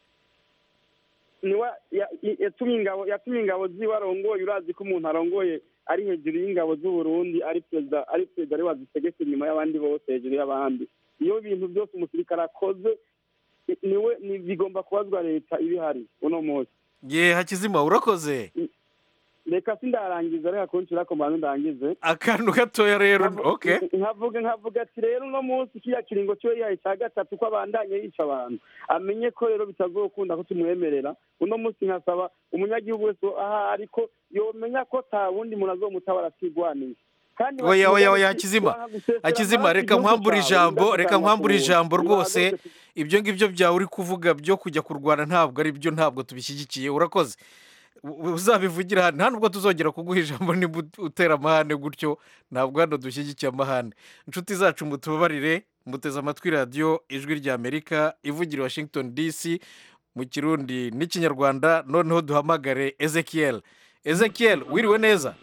niwe ya- ya- yatumye ingabo yatumye ingabo ziwe arongoye urazi ko umuntu arongoye ari hejuru y'ingabo z'uburundi ari perezida ari perezida ari wazitegeka inyuma y'abandi bose hejuru y'abandi iyo bintu byose umusirikare akoze i- niwe ni bigomba kubazwa leta ibihari uno munsi ye hakizima urakoze reka sindarangiza reka kunshira ko mbanza ndangize akantu gatoya rero okay nkavuga nkavuga ati rero uno munsi kiriya kiringo cyo yihaye cya gatatu ko abandanye yica abantu amenye ko rero bitazokunda ko tumwemerera uno munsi nkasaba umunyagihugu wese aha ariko yomenya ko ta wundi muntu azomutabara atigwaniye kandi oya oya oya bakivuga hakizima bati, "Wanga gusesera hakizima amaraso reka igihugu nkwambure cyawe, ijambo ndagutangira reka nkwambure ku ijambo muntu." rwose Ntabwo ibyo ngibyo byawe uri kuvuga byo kujya kurwana ntabwo ari byo ntabwo tubishyigikiye urakoze U- uzabivugira hano nta nubwo tuzongera kuguha ijambo niba ut- utera amahane gutyo ntabwo hano dushyigikiye amahane inshuti zacu mutubabarire muteze amatwi radiyo ijwi ry'amerika ivugira i washington dc mu kirundi n'ikinyarwanda noneho duhamagare ezekiel ezekiel wiriwe neza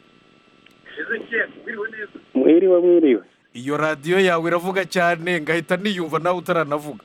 mwiriwe mwiriwe iyo radiyo yawe iravuga cyane ngahita niyumva nawe utaranavuga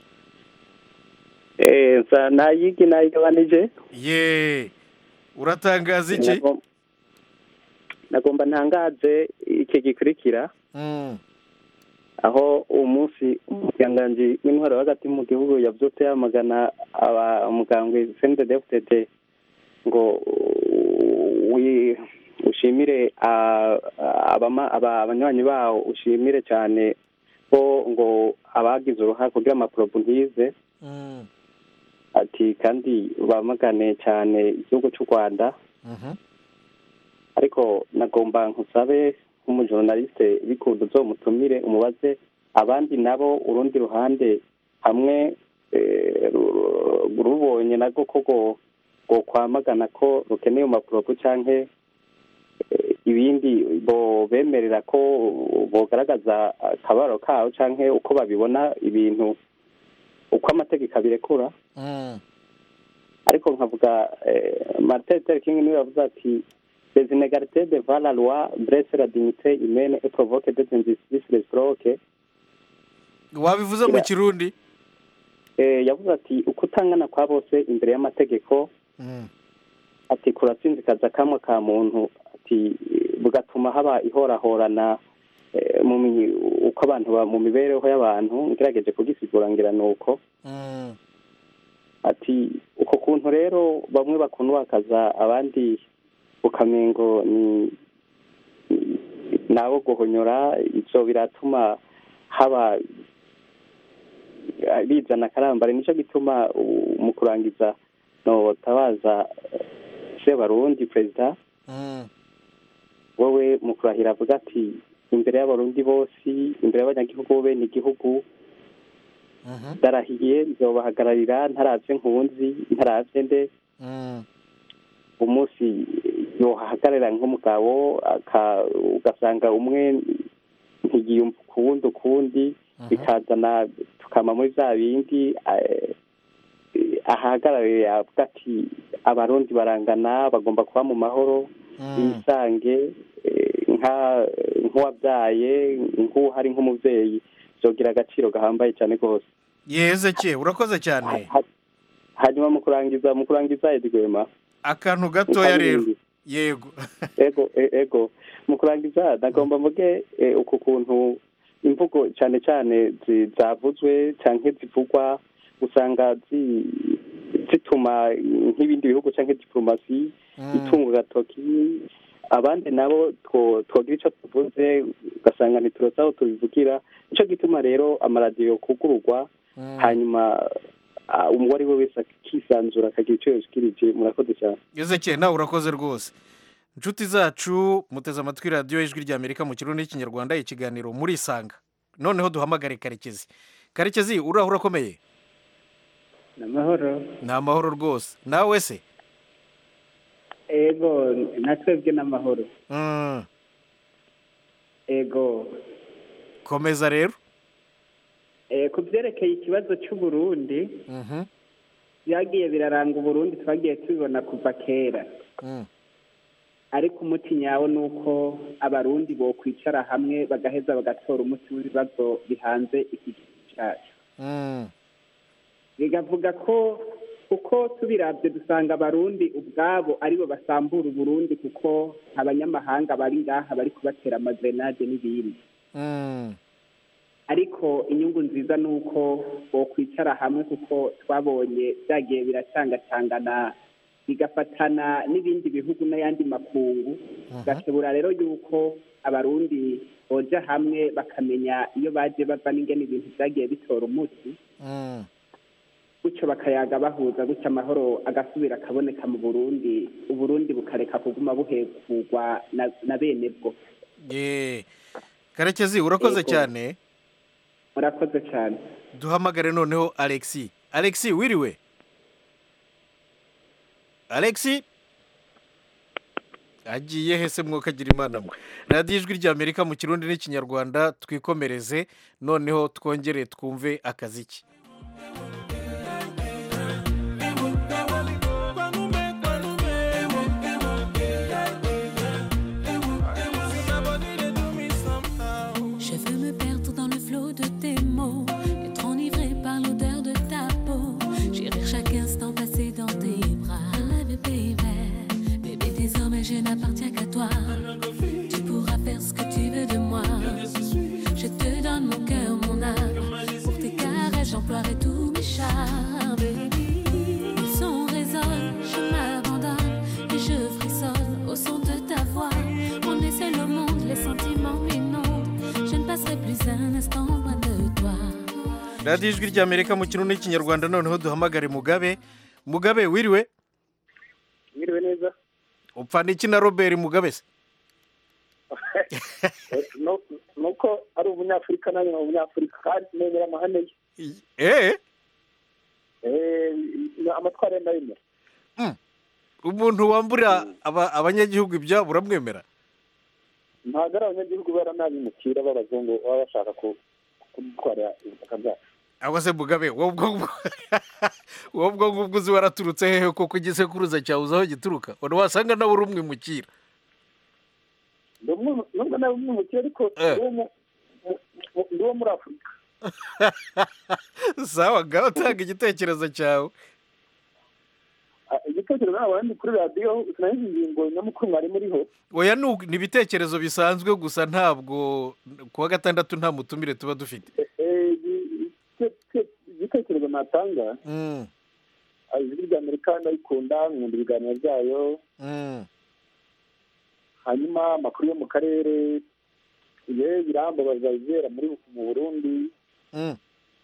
eh nsa nayigi nayigabanije ye uratangaza iki Nagom- nagomba ntangaze iki gikurikira Mm. aho umunsi umuganganji w'intwaro hagati mu gihugu yabyutse yamagana aba- umugambwe cndfdd ngo wi- ushimire a- abama- aba- abanywanyi bawo ushimire cyane ko ngo abagize uruhare kugira amaporobo ntize Mm. ati kandi bamagane cyane igihugu cy'u rwanda Mhm. ariko nagomba nkusabe nk'umujournaliste bikunda uzomutumire umubaze abandi nabo urundi ruhande hamwe eh, ru- ru- rubonye nabwo ko go- go kwamagana ko rukeneye amaporopo canke eh, ibindi bo bemerera ko bogaragaza akabaro kabo canke uko babibona ibintu uko amategeko abirekura Mm. ariko nkavuga eh, martin luther king niwe yavuze ati les inégalités devant la loi blessent la dignité humaine et provoquent des injustices réciproques wabivuze mu kirundi eh, yavuze ati uko utangana kwa bose imbere y'amategeko Mm. ati kuratsinzikaza kamwe ka muntu ati bugatuma haba ihorahorana eh, mu mi- uko abantu ba- mu mibereho y'abantu ngerageje kugisigura ngira ni uko Mm. ati uko kuntu rero bamwe bakunwakaza abandi ukamengo ni ni- nabo guhonyora ivyo biratuma haba bizana akarambare nico gituma u- mu kurangiza notabaza sebarundi perezida Mm. wowe mu kurahira avuga ati imbere y'abarundi bose imbere y'abanyagihugu bene igihugu Mhm. ndarahiye nzobahagararira ntaravye nkunzi ntaravye nde Mm. umunsi yohahagarara nk'umugabo aka- ugasanga umwe ntiyiyumva ukuwundi ukundi bikazana tukama muri bya bindi eh, ahagarariye avuga ati abarundi barangana bagomba kuba mu mahoro bisange eh, nka nk'uwabyaye nk'uhari nk'umubyeyi byogira agaciro gahambaye cyane rwose ye ezekiel urakoze cyane hanyuma mu kurangiza mu kurangiza edwema akantu gatoya rero yego ego e- ego mu kurangiza nagomba mvuge eh, uku kuntu imvugo cyane cyane zi- zavuzwe cyangwa zivugwa usanga zi- zituma nk'ibindi bihugu cyangwa diplomasi itunga agatoki abandi nabo two- twogira icyo tuvuze ugasanga ntituroza aho tubivugira nicyo gituma rero amaradiyo kugururwa hanyuma ah, uwo ari we wese akisanzura akagira icyo yashikirije murakoze cyane ezekiel nawe urakoze rwose inshuti zacu muteze amatwi radiyo ijwi ry'amerika mu kirundi n'ikinyarwanda ikiganiro muri isanga noneho duhamagare karekezi karekezi uraho urakomeye ni amahoro ni amahoro rwose nawe se ego natwebwe n'amahoro Mm. ego komeza rero Eh, ku byerekeye ikibazo cy'uburundi Mhm. byagiye biraranga uburundi twagiye tubibona kuva kera ariko umuti nyawo ni uko abarundi bokwicara hamwe bagaheza bagatora umuti w'ibibazo bihanze iki gihugu cyacu bigavuga ko uko tubirabye dusanga abarundi ubwabo aribo basambura uburundi kuko abanyamahanga bari ngaha bari kubatera amazenade n'ibindi ariko inyungu nziza ni uko bokwicara hamwe kuko twabonye byagiye biracangacangana bigafatana n'ibindi bihugu n'ayandi makungu gashobora rero yuko abarundi boja hamwe bakamenya iyo baje bava n'ingene ibintu byagiye bitora umuti gutyo bakayaga bahuza gutyo amahoro agasubira akaboneka mu burundi uburundi bukareka kuguma buhekugwa na, na bene bwo ye karekezi urakoze Yego. cyane murakoze cyane duhamagare noneho alexi alexi wiriwe alexi agiye hese mwokagira imana mwe radiyo ijwi ry'amerika mu kirundi n'ikinyarwanda twikomereze noneho twongere twumve akaziki Je veux me perdre dans le flot de tes mots, être enivré par l'odeur de ta peau, chérir chaque instant passé dans tes bras. I love you, baby. Bébé, désormais je n'appartiens qu'à toi. Tu pourras faire ce que tu veux de moi. Je te donne mon cœur, mon âme. Pour tes caresses, j'emploierai tous mes charmes. Le son résonne, je m'abandonne et je frissonne au son de ta voix. On est seul au monde, les sentiments m'inondent. Je ne passerai plus un instant loin de toi. radiyo ijwi ry'amerika mu kirundi n'ikinyarwanda noneho duhamagare mugabe mugabe wiriwe mwiriwe neza upfa n'iki na robert mugabe se No- nuko ari umunyafurika nanjye ni umunyafurika kandi nemera amahame ye eee Eh, amatwara ye ndayemera umuntu wambura aba- abanyagihugu ibyabo uramwemera ntabwo ari abanyagihugu bara n'abimukira b'abazungu baba bashaka ku- kudutwara ubutaka bwacu aba se mugabe wowe ubwo ngubwo wowe ubwo ngubwo uzi waraturutse hehe koko igisekuruza cyawe uzi aho gituruka wari wasanga nawe uri umwimukira Ndi umwe- nubwo nawe umwimukira ariko ndi uwo mu- mu- mu- ndi uwo muri afurika sawa ngaho tanga igitekerezo cyawe Ah, igitekerezo ntabwo ndi kuri radiyo sinari ingingo nyamukuru mwari muriho oya ni uku- ni ibitekerezo bisanzwe gusa ntabwo ku wa gatandatu nta mutumire tuba dufite Eh, igi- igi- igi- igitekerezo natanga Mm, ah, ijwi rya amerika ndayikunda nkunda ibiganiro byayo mm. hanyuma amakuru yo mu karere ye birambabaza ibera muri mu burundi Mm.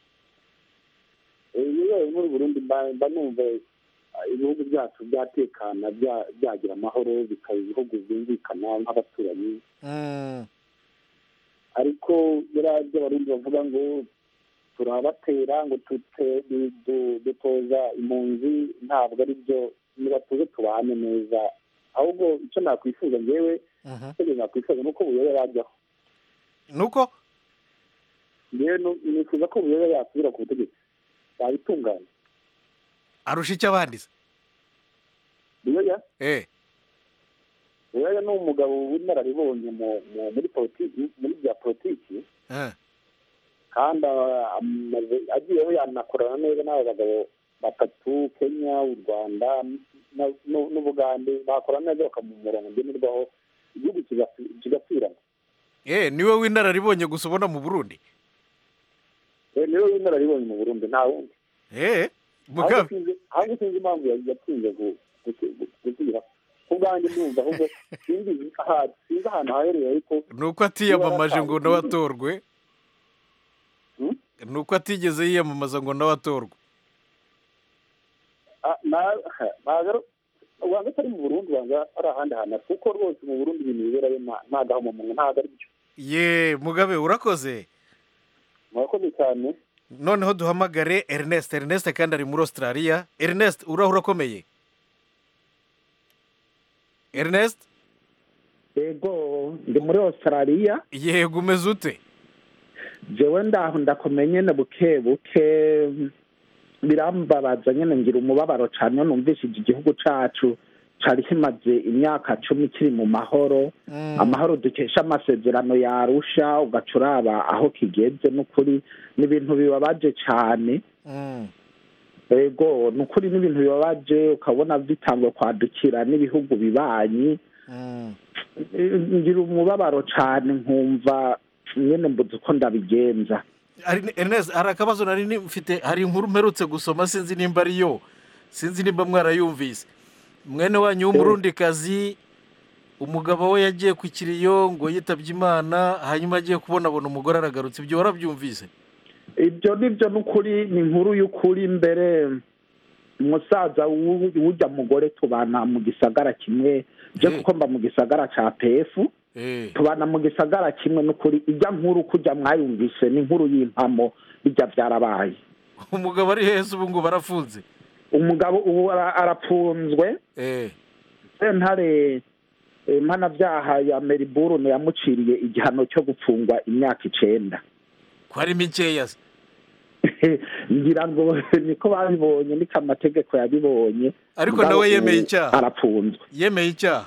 Eh, iyo bibaye muri burundi mba mba numva ah, ibihugu byacu byatekana bya- byagira amahoro bikaba ibihugu byumvikana nk'abaturanyi Mm. ariko biriya by'abarundi bavuga ngo turabatera ngo tute- du- du- dutoza impunzi ntabwo ari byo nibatuze tubane neza ahubwo icyo nakwifuza ngewe icyo nakwifuza ni uko buyobe yajyaho nuko ngewe nu- nifuza ko buyobe yasubira ku butegetsi yabitunganya arusha icyo abandi se buyoya eh buyoya ni umugabo w'inararibonye mu- mu- muri politiki muri bya politiki eh. kandi ah, amaze- agiyeho yanakorana neza n'abo bagabo batatu kenya u rwanda na- n'u- n'ubugande bakorana neza bakamuha umurongo ngenerwaho igihugu kigasi- kigasubirana eh niwe w'inararibonye gusa ubona mu burundi Eh, niwe w'inararibonye mu burundi nta wundi eh ahubwo mugabe sinzi- ahubwo sinzi impamvu ya- yatinze gu- gusi- gu- gusubira ku bwanjye ndumva ahubwo sinzi aha- sinzi ahantu haherereye ariko ni uko atiyamamaje ngo nawe atorwe ni uko atigeze yiyamamaza ngo nawe atorwe Ah, na- ntabwo ari- wanga atari mu burundi wanga ari ahandi hantu kuko rwose mu burundi ibintu biberayo nta- nta gahomamunwa ntabwo ari byo ye mugabe urakoze murakoze cyane noneho duhamagare ernest ernest kandi ari muri australia ernest uraho urakomeye ernest yego ndi muri australia yego umeze ute jewe ndaho ndakomeye nyene buke buke birambabaza nyine ngira umubabaro cyane iyo numvishije igihugu cyacu cyari kimaze imyaka cumi kiri mu mahoro amahoro dukesha amasezerano yarusha ugaca uraba aho kigeze n'ukuri ni ibintu bibabaje cyane ego ni ukuri n'ibintu bibabaje ukabona bitanguye kwadukira n'ibihugu bibanyi ngira umubabaro cyane nkumva nyine mbuze uko ndabigenza Ari- Ernest hari akabazo nari ni- mfite hari inkuru mperutse gusoma sinzi nimba ariyo sinzi nimba mwarayumvise mwene wanyu w'umurundikazi umugabo we yagiye ku kiriyo ngo yitabye imana hanyuma agiye kubona abona umugore aragarutse ibyo warabyumvise ibyo ni byo n'ukuri ni inkuru y'ukuri mbere umusaza w'u- w'ujya mugore tubana mu gisagara kimwe je kuko mba mu gisagara ca pefu tubana mu gisagara kimwe n'ukuri ijya nkuru kujya mwayumvise ni inkuru y'impamo bijya byarabaye umugabo ari heza ubu ngo barafunze umugabo ubu ara- arapfunzwe sentare eh, mpanabyaha ya meriburune yamuciriye igihano cyo gupfungwa imyaka icenda ko ari mikeya se ngira ngo niko babibonye niko amategeko yabibonye ariko Mugabo nawe yemeye ubu icyaha arapfunzwe yemeye icyaha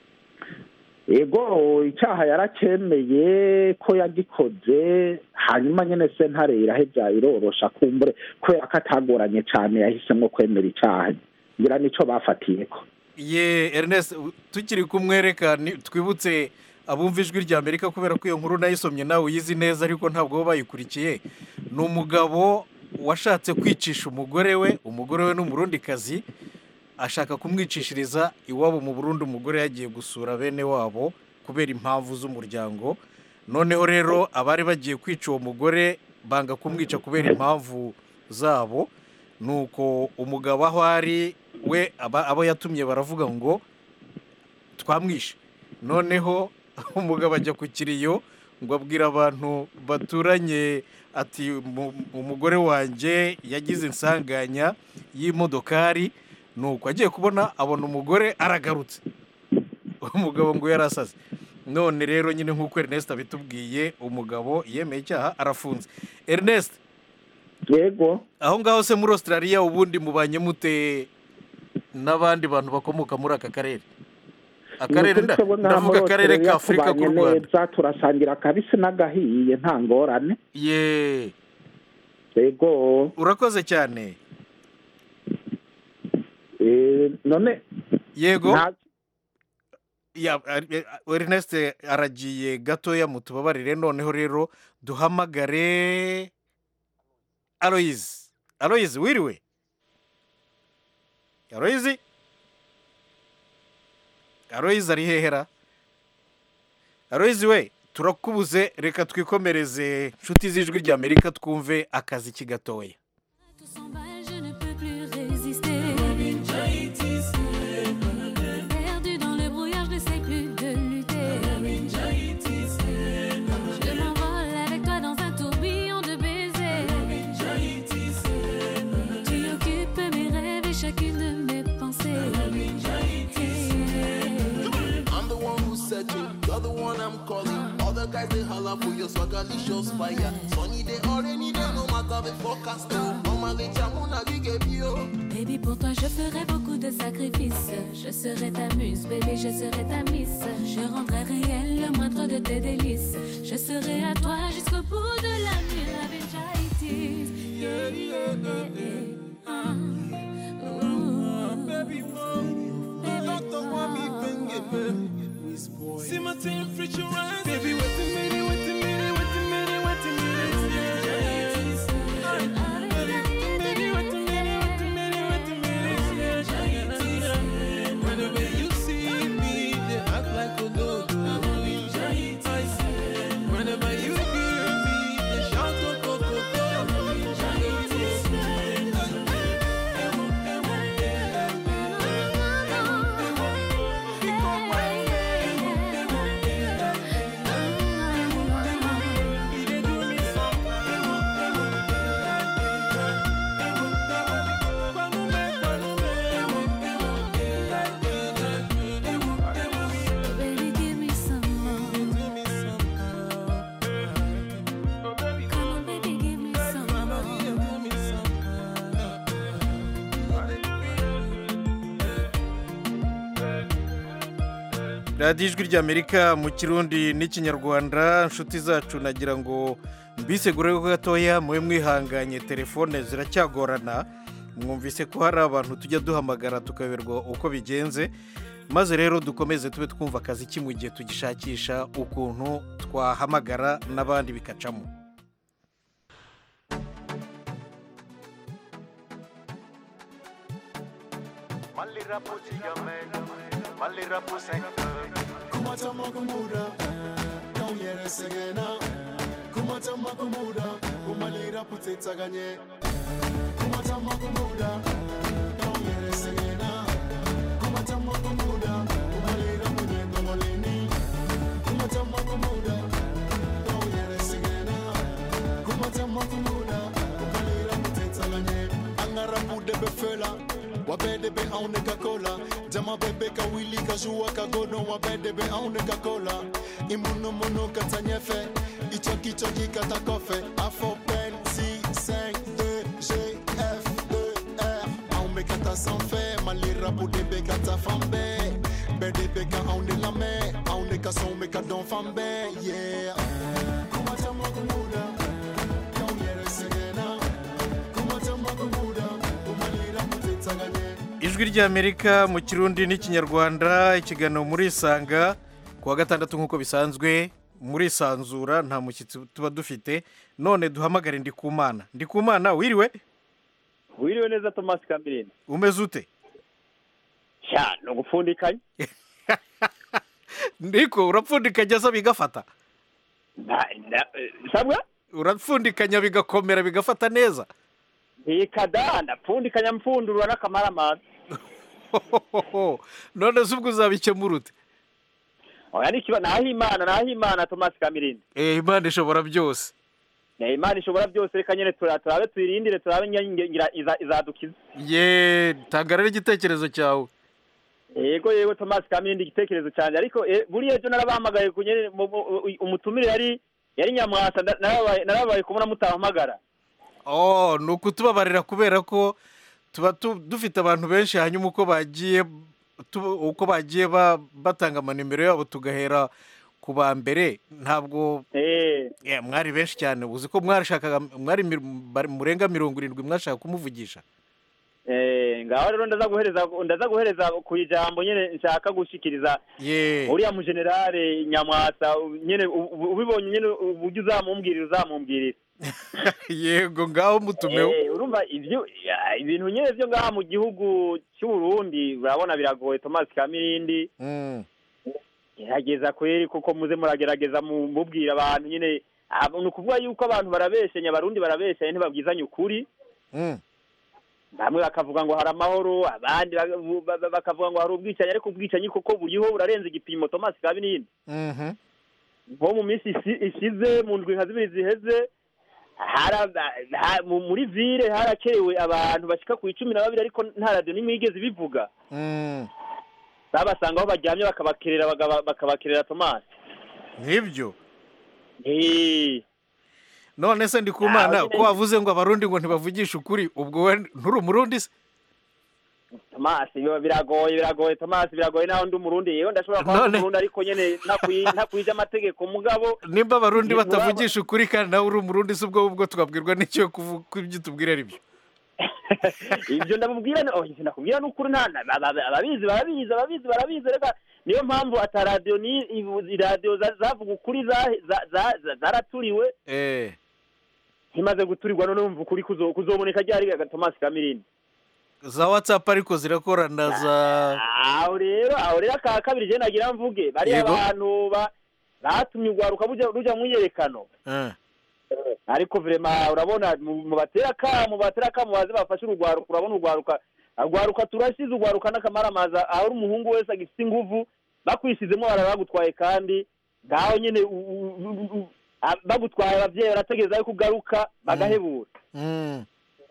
ego icyaha yaracyemeye ko yagikoze hanyuma nyine sentare irahebya irorosha kumbure kubera ko atagoranye cyane yahisemo kwemera icyaha ngira nicyo bafatiye ko ye Ernest tukiri kumwereka ni- twibutse abumva ijwi rya amerika kubera ko iyo nkuru nayisomye nawe uyizi neza ariko ntabwo baba bayikurikiye ni umugabo washatse kwicisha umugore we umugore we ni umurundikazi ashaka kumwicishiriza iwabo mu burundi umugore yagiye gusura bene wabo kubera impamvu z'umuryango noneho rero abari bagiye kwica uwo mugore banga kumwica kubera impamvu zabo nuko umugabo aho ari we aba- abo yatumye baravuga ngo twamwishe noneho umugabo ajya ku kiriyo ngo abwira abantu baturanye ati "Mu- umugore wanjye yagize insanganya y'imodokari nuko agiye kubona abona umugore aragarutse umugabo ngo yarasaze none rero nyine nk'uko Ernest abitubwiye umugabo yemeye icyaha arafunze Ernest yego aho ngaho se muri Australia ubundi mubanye mute n'abandi bantu bakomoka muri aka karere akarere nda- ndavuga akarere ka afurika k'u rwanda neza turasangira akabisi n'agahiye nta ngorane ye yego urakoze cyane Eh, none yego nta- Ya- ari- eh, Ernest aragiye gatoya mutubabarire noneho rero duhamagare Aloyizi Aloyizi wiriwe Aloyizi Aloyizi ari hehera Aloyizi we turakubuze reka twikomereze inshuti z'ijwi rya Amerika twumve akazi kigatoya Je ne peux plus résister. Perdu dans le brouillard, je ne sais plus de lutter. Je m'envole avec toi dans un tourbillon de baisers. Tu occupes mes rêves et chacune de mes pensées. I'm the one who's searching, you're the one I'm calling. All the guys they holler for your swagger, shows fire. Sunny day or rainy day, no matter the forecast. Normally, Chamuna, big bio. Baby, pour toi, je ferai beaucoup de sacrifices. Je serai ta muse, bébé, je serai ta miss. Je rendrai réel le moindre de tes délices. Je serai à toi jusqu'au bout de la nuit. La vengeritis. Yeah, yeah, yeah, yeah. Ah. Ooh. Baby, mom, don't the one me finger. See my temperature rise. Baby, wait a minute, wait a minute, wait a minute, wait a minute. Yeah. Baby, wait a minute, wait a minute, wait a minute, wait a minute. Yeah. Whenever you see me, they act like a dog. Whenever you hear me, they shout, go, go, go, go. radiyo ijwi ry'amerika mu kirundi n'ikinyarwanda inshuti zacu nagira ngo mbisegure gatoya mube mwihanganye telefone ziracyagorana mwumvise ko hari abantu tujya duhamagara tukaberwa uko bigenze maze rero dukomeze tube twumva akazi ki mu gihe tugishakisha ukuntu twahamagara n'abandi bikacamo Malira puti gamena, malira puseka. Kumata makumuda, don't yere segena. Kumata makumuda, kumalira puteta ganye. Kumata makumuda, don't yere segena. Kumata makumuda, kumalira munyendo moleni. Kumata makumuda, don't yere segena. Kumata makumuda, kumalira puteta ganye. Angara bude befela. wabede be aune ka kola jama bebe ka wili ka juwa ka gono wabede be aune ka kola imuno mono ka tanyefe icho kicho jika ta kofe afo pen si 5 2 g f 2 r aune ka ta sans fait malira bude be ka ta fambe bede be ka aune la me aune ka son me ka don fambe yeah kumata makumuda kaunere segena kumata makumuda kumalira mutetsaganye ijwi ry'amerika mu kirundi n'ikinyarwanda ikiganiro muri isanga ku wa gatandatu nk'uko bisanzwe muri isanzura nta mushyitsi tuba dufite none duhamagare ndikumana ndikumana wiriwe wiriwe neza tomasi kamirindi umeze ute sha ni ugupfundikanya ndiko urapfundikanya se bigafata sabwa urapfundikanya bigakomera bigafata neza ntikada ndapfundikanya mpfundurura n'akamaramaza none se ubwo uzabikemura ute oya ni ikiba naho imana naho imana tomasi kamirindi eh imana ishobora byose Eh, imana ishobora byose reka nyine tura- turabe tuyirindire turabe ngira- ngira iza- izadukiza ye tanga rero igitekerezo cyawe yego yego tomasi kamirindi igitekerezo cyanjye ariko eh, buriya ejo narabahamagaye ku nyene mu- mu- umutumire yari yari nyamwasa nda- narabaye narabaye kubona mutahamagara oh ni ukutubabarira kubera ko tuba tu- dufite abantu benshi hanyuma uko bagiye tu- uko bagiye ba- batanga amanimero yabo tugahera ku ba mbere ntabwo Yeah, mwari benshi cyane uzi ko mwashakaga mwari mir- bari- murenga mirongo irindwi mwashaka kumuvugisha Eh, ngaho rero ndaza guhereza ndaza guhereza ku ijambo nyene nshaka gushikiriza ye uriya mu generale nyamwasa nyene u- u- ubibonye nyene uburyo uzamumbwirira uzamumbwirira yego ngaho mutumeho Eh, urumva ivyo ya, ibintu nyene vyo ngaha mu gihugu cy'u Burundi urabona biragoye Thomas Kamirindi Mm. gerageza kweri kuko muze muragerageza mu- mubwira abantu nyene ah, ni ukuvuga yuko abantu barabeshenya abarundi barabeshenya ntibabwizanye ukuri Mm. bamwe bakavuga ngo hari amahoro abandi baka- ba- ba- bakavuga ngo hari ubwicanyi ariko ubwicanyi koko buriho burarenze igipimo Thomas Kamirindi Mhm. nko mu minsi isi- ishize mu ndwi nka zibiri ziheze hara- ha- mu- muri vile harakerewe abantu bashika ku icumi na babiri ariko nta radiyo n'imwe yigeze ibivuga Mm. babasanga aho baryamye bakabakerera bagaba- bakabakerera tomasi nk'ibyo Eh, none se ndikumana Ah, ko wavuze ngo abarundi ngo ntibavugishe ukuri ubwo we nturi umurundi se tomasi biba biragoye biragoye tomasi biragoye naho ndi umurundi yewe ndashobora kuba ndi None- umurundi ariko nyene ntakwi- ntakwije amategeko mugabo nimba abarundi Ni- batavugisha ukuri kandi nawe uri umurundi se ubwo ubwo twabwirwa n'icyo kuvu- ko ibyo tubwira ari byo ibyo ndamubwira ni- oh, ivyo ndakubwira ni ukuri nta na- ba- ba- ababizi barabizi ababizi barabizi reka niyo mpamvu ata radiyo ni ibu- iradiyo za- zavuga ukuri za- za- za- za- zaraturiwe eh ntimaze guturirwa none wumva ukuri kuzo- kuzoboneka ryari ga tomasi kamirindi za watsapu ariko zirakorana za aho rero aho rero aka kabiri je nagira mvuge bariya Yego. abantu ba- batumye urwaruka buja- ruja mu myiyerekano Eh. ariko vrema urabona mu mu batera akamu batera akamu baze bafashe urugwaruka urabona urwaruka urwaruka turashize urwaruka n'akamaramaza aho uri umuhungu wese agifite inguvu bakwishizemo baraba bagutwaye kandi ngaho nyene u- u- u- u- a- bagutwaye abavyeyi barategereza yuko ugaruka bagahebura Mm.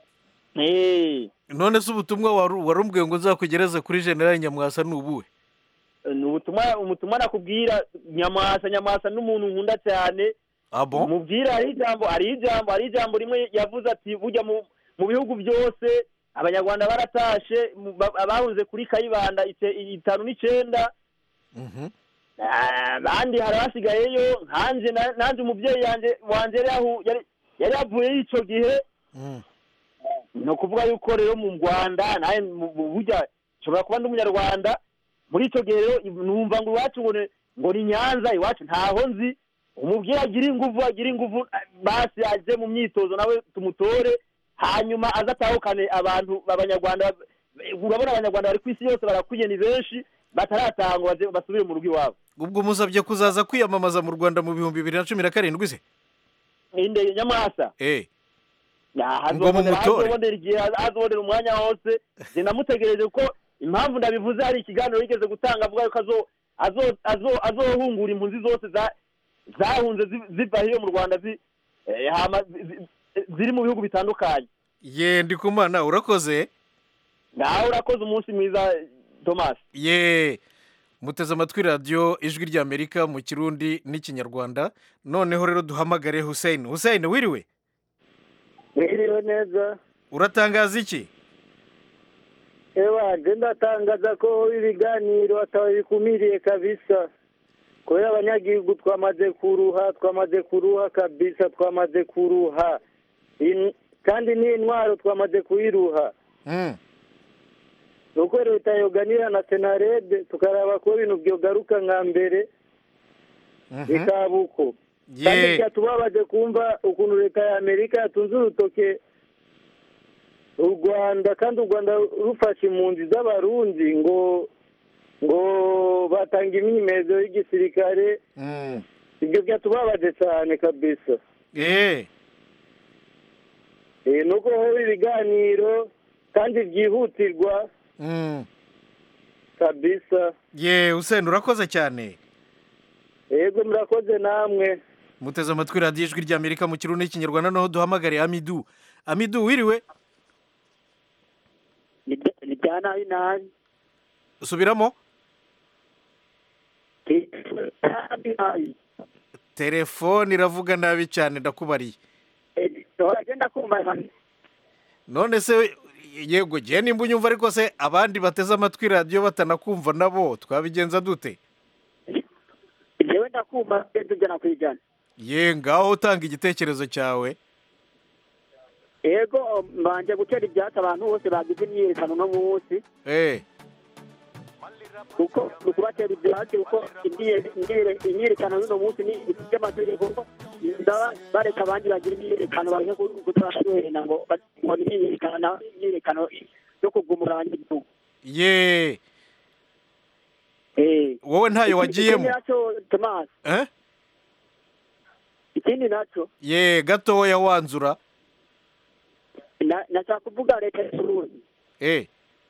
Eh, none se ubutumwa wari warumbwiye ngo uzakugereze kuri generali nyamwasa ni ubuhe ni ubutumwa umutumwa nakubwira nyamwasa nyamwasa n'umuntu nkunda cyane abo mubwira hari ijambo hari ijambo hari ijambo rimwe yavuze ati burya mu mu bihugu byose abanyarwanda baratashe mu- ba- abahunze kuri kayibanda ice- itanu n'icenda Ah, abandi hari abasigayeyo nkanje na- nanje umubyeyi yanje wanje yari yahu- yari yari yavuyeyo ico gihe ni ukuvuga yuko rero mu rwanda nawe mu- mu burya nshobora kuba ndi umunyarwanda muri icyo gihe rero numva ngo iwacu ngo ni- ngo ni nyanza iwacu ntaho nzi umubyeyi agira inguvu agira inguvu basi aje mu myitozo nawe tumutore hanyuma aze atahukane abantu abanyarwanda urabona abanyarwanda bari ku isi yose barakwiye ni benshi bataratanga ngo baze- basubire mu rugo iwabo ubwo musabye kuzaza kwiyamamaza mu rwanda mu bihumbi bibiri na cumi na karindwi se inde nyamwasa eh Ya, Ngo hazobonera mumutore. hazobonera igihe hazobonera umwanya wose je namutegereje ko impamvu ndabivuze hari ikiganiro yigeze gutanga avuga yuko azo azo azo azohungura impunzi zose za zahunze zi- ziva hiyo mu rwanda zi eh, hama zi- zi- ziri mu bihugu bitandukanye ye ndikumana urakoze nawe urakoze umunsi mwiza thomas ye muteze amatwi radiyo ijwi ry'amerika mu kirundi n'ikinyarwanda noneho rero duhamagare hussein hussein wiriwe Mwiriwe neza uratangaza iki ewa nje ndatangaza ko ibiganiro atawe bikumiriye kabisa kubera abanyagihugu twamaze kuruha twamaze kuruha kabisa twamaze kuruha In- kandi n'intwaro twamaze kuyiruha nuko leta yoganira na senarede tukaraba ko ibintu byogaruka nka mbere bikaba uko kandi ye byatubabaje kumva ukuntu leta ya amerika yatunze urutoke u rwanda kandi u rwanda rufashe impunzi z'abarundi ngo ngo batanga imyimenyerezo y'igisirikare ibyo byatubabaje cyane kabisa eh Eh, nuko hoba ibiganiro kandi byihutirwa Mm. kabisa ye hussein urakoze cyane yego murakoze namwe muteze amatwi radiyo ijwi ry'amerika mu kirundi n'ikinyarwanda noneho duhamagare amidu amidu wiriwe ni bya nabi nabi subiramo telefone iravuga nabi cyane ndakubariye agenda kumva none se yego gihe nimba unyumva ariko se abandi bateze amatwi radiyo batanakumva nabo twabigenza dute jewe ndakumva tugenda ijana ku ijana ye ngaho utanga igitekerezo cyawe yego mbanje gutera ibyatsi abantu bose bagize imyiyerekano uno munsi eh kuko ni ukubatera ibyatsi kuko imyiye- imyiye- imyiyerekano y'uno munsi ni ibintu by'amategeko kuko ndaba bareka abandi bagira imyiyerekano bareke kutarashuhena ngo ba- ngo ni imyiyerekano na- imyiyerekano yo kugumura abanyagihugu ye Eh. wowe ntayo wagiyemo ikindi nacyo tomasi eh ikindi nacyo ye gatoya wanzura na- nashaka kuvuga leta y'uburundi eh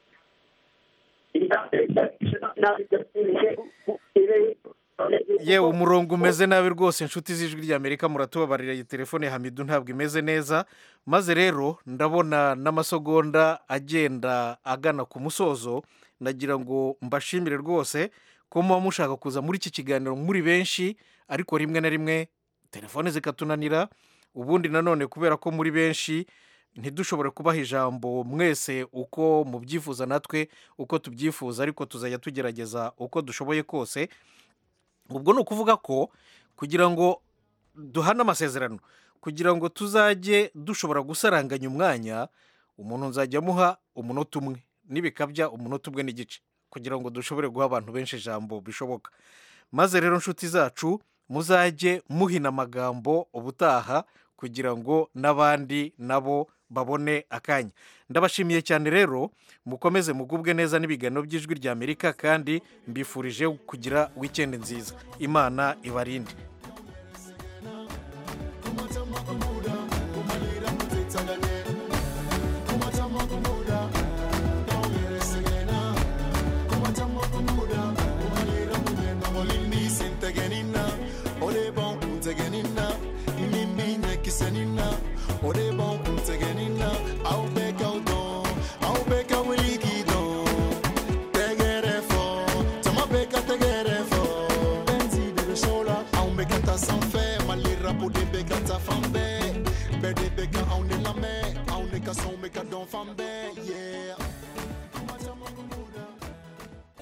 ye umurongo umeze nabi rwose inshuti z'ijwi ry'amerika muratubabarira iyi telefone ya hamidu ntabwo imeze neza maze rero ndabona n'amasegonda agenda agana ku musozo ndagira ngo mbashimire rwose ko muba mushaka kuza muri iki kiganiro muri benshi ariko rimwe na rimwe telefone zikatunanira ubundi nanone kubera ko muri benshi ntidushobore kubaha ijambo mwese uko mubyifuza natwe uko tubyifuza ariko tuzajya tugerageza uko dushoboye kose ubwo ni ukuvuga ko kugira ngo duhane amasezerano kugira ngo tuzajye dushobora gusaranganya umwanya umuntu nzajya amuha umunota umwe n'ibikabya umunota umwe n'igice kugira ngo dushobore guha abantu benshi ijambo bishoboka maze rero inshuti zacu muzajye muhina amagambo ubutaha kugira ngo n'abandi nabo babone akanya ndabashimiye cyane rero mukomeze mugubwe neza n'ibiganiro by'ijwi ry'amerika kandi mbifurije kugira wikendi nziza imana ibarinde Sans faire, mal les rapports des bécats, ta femme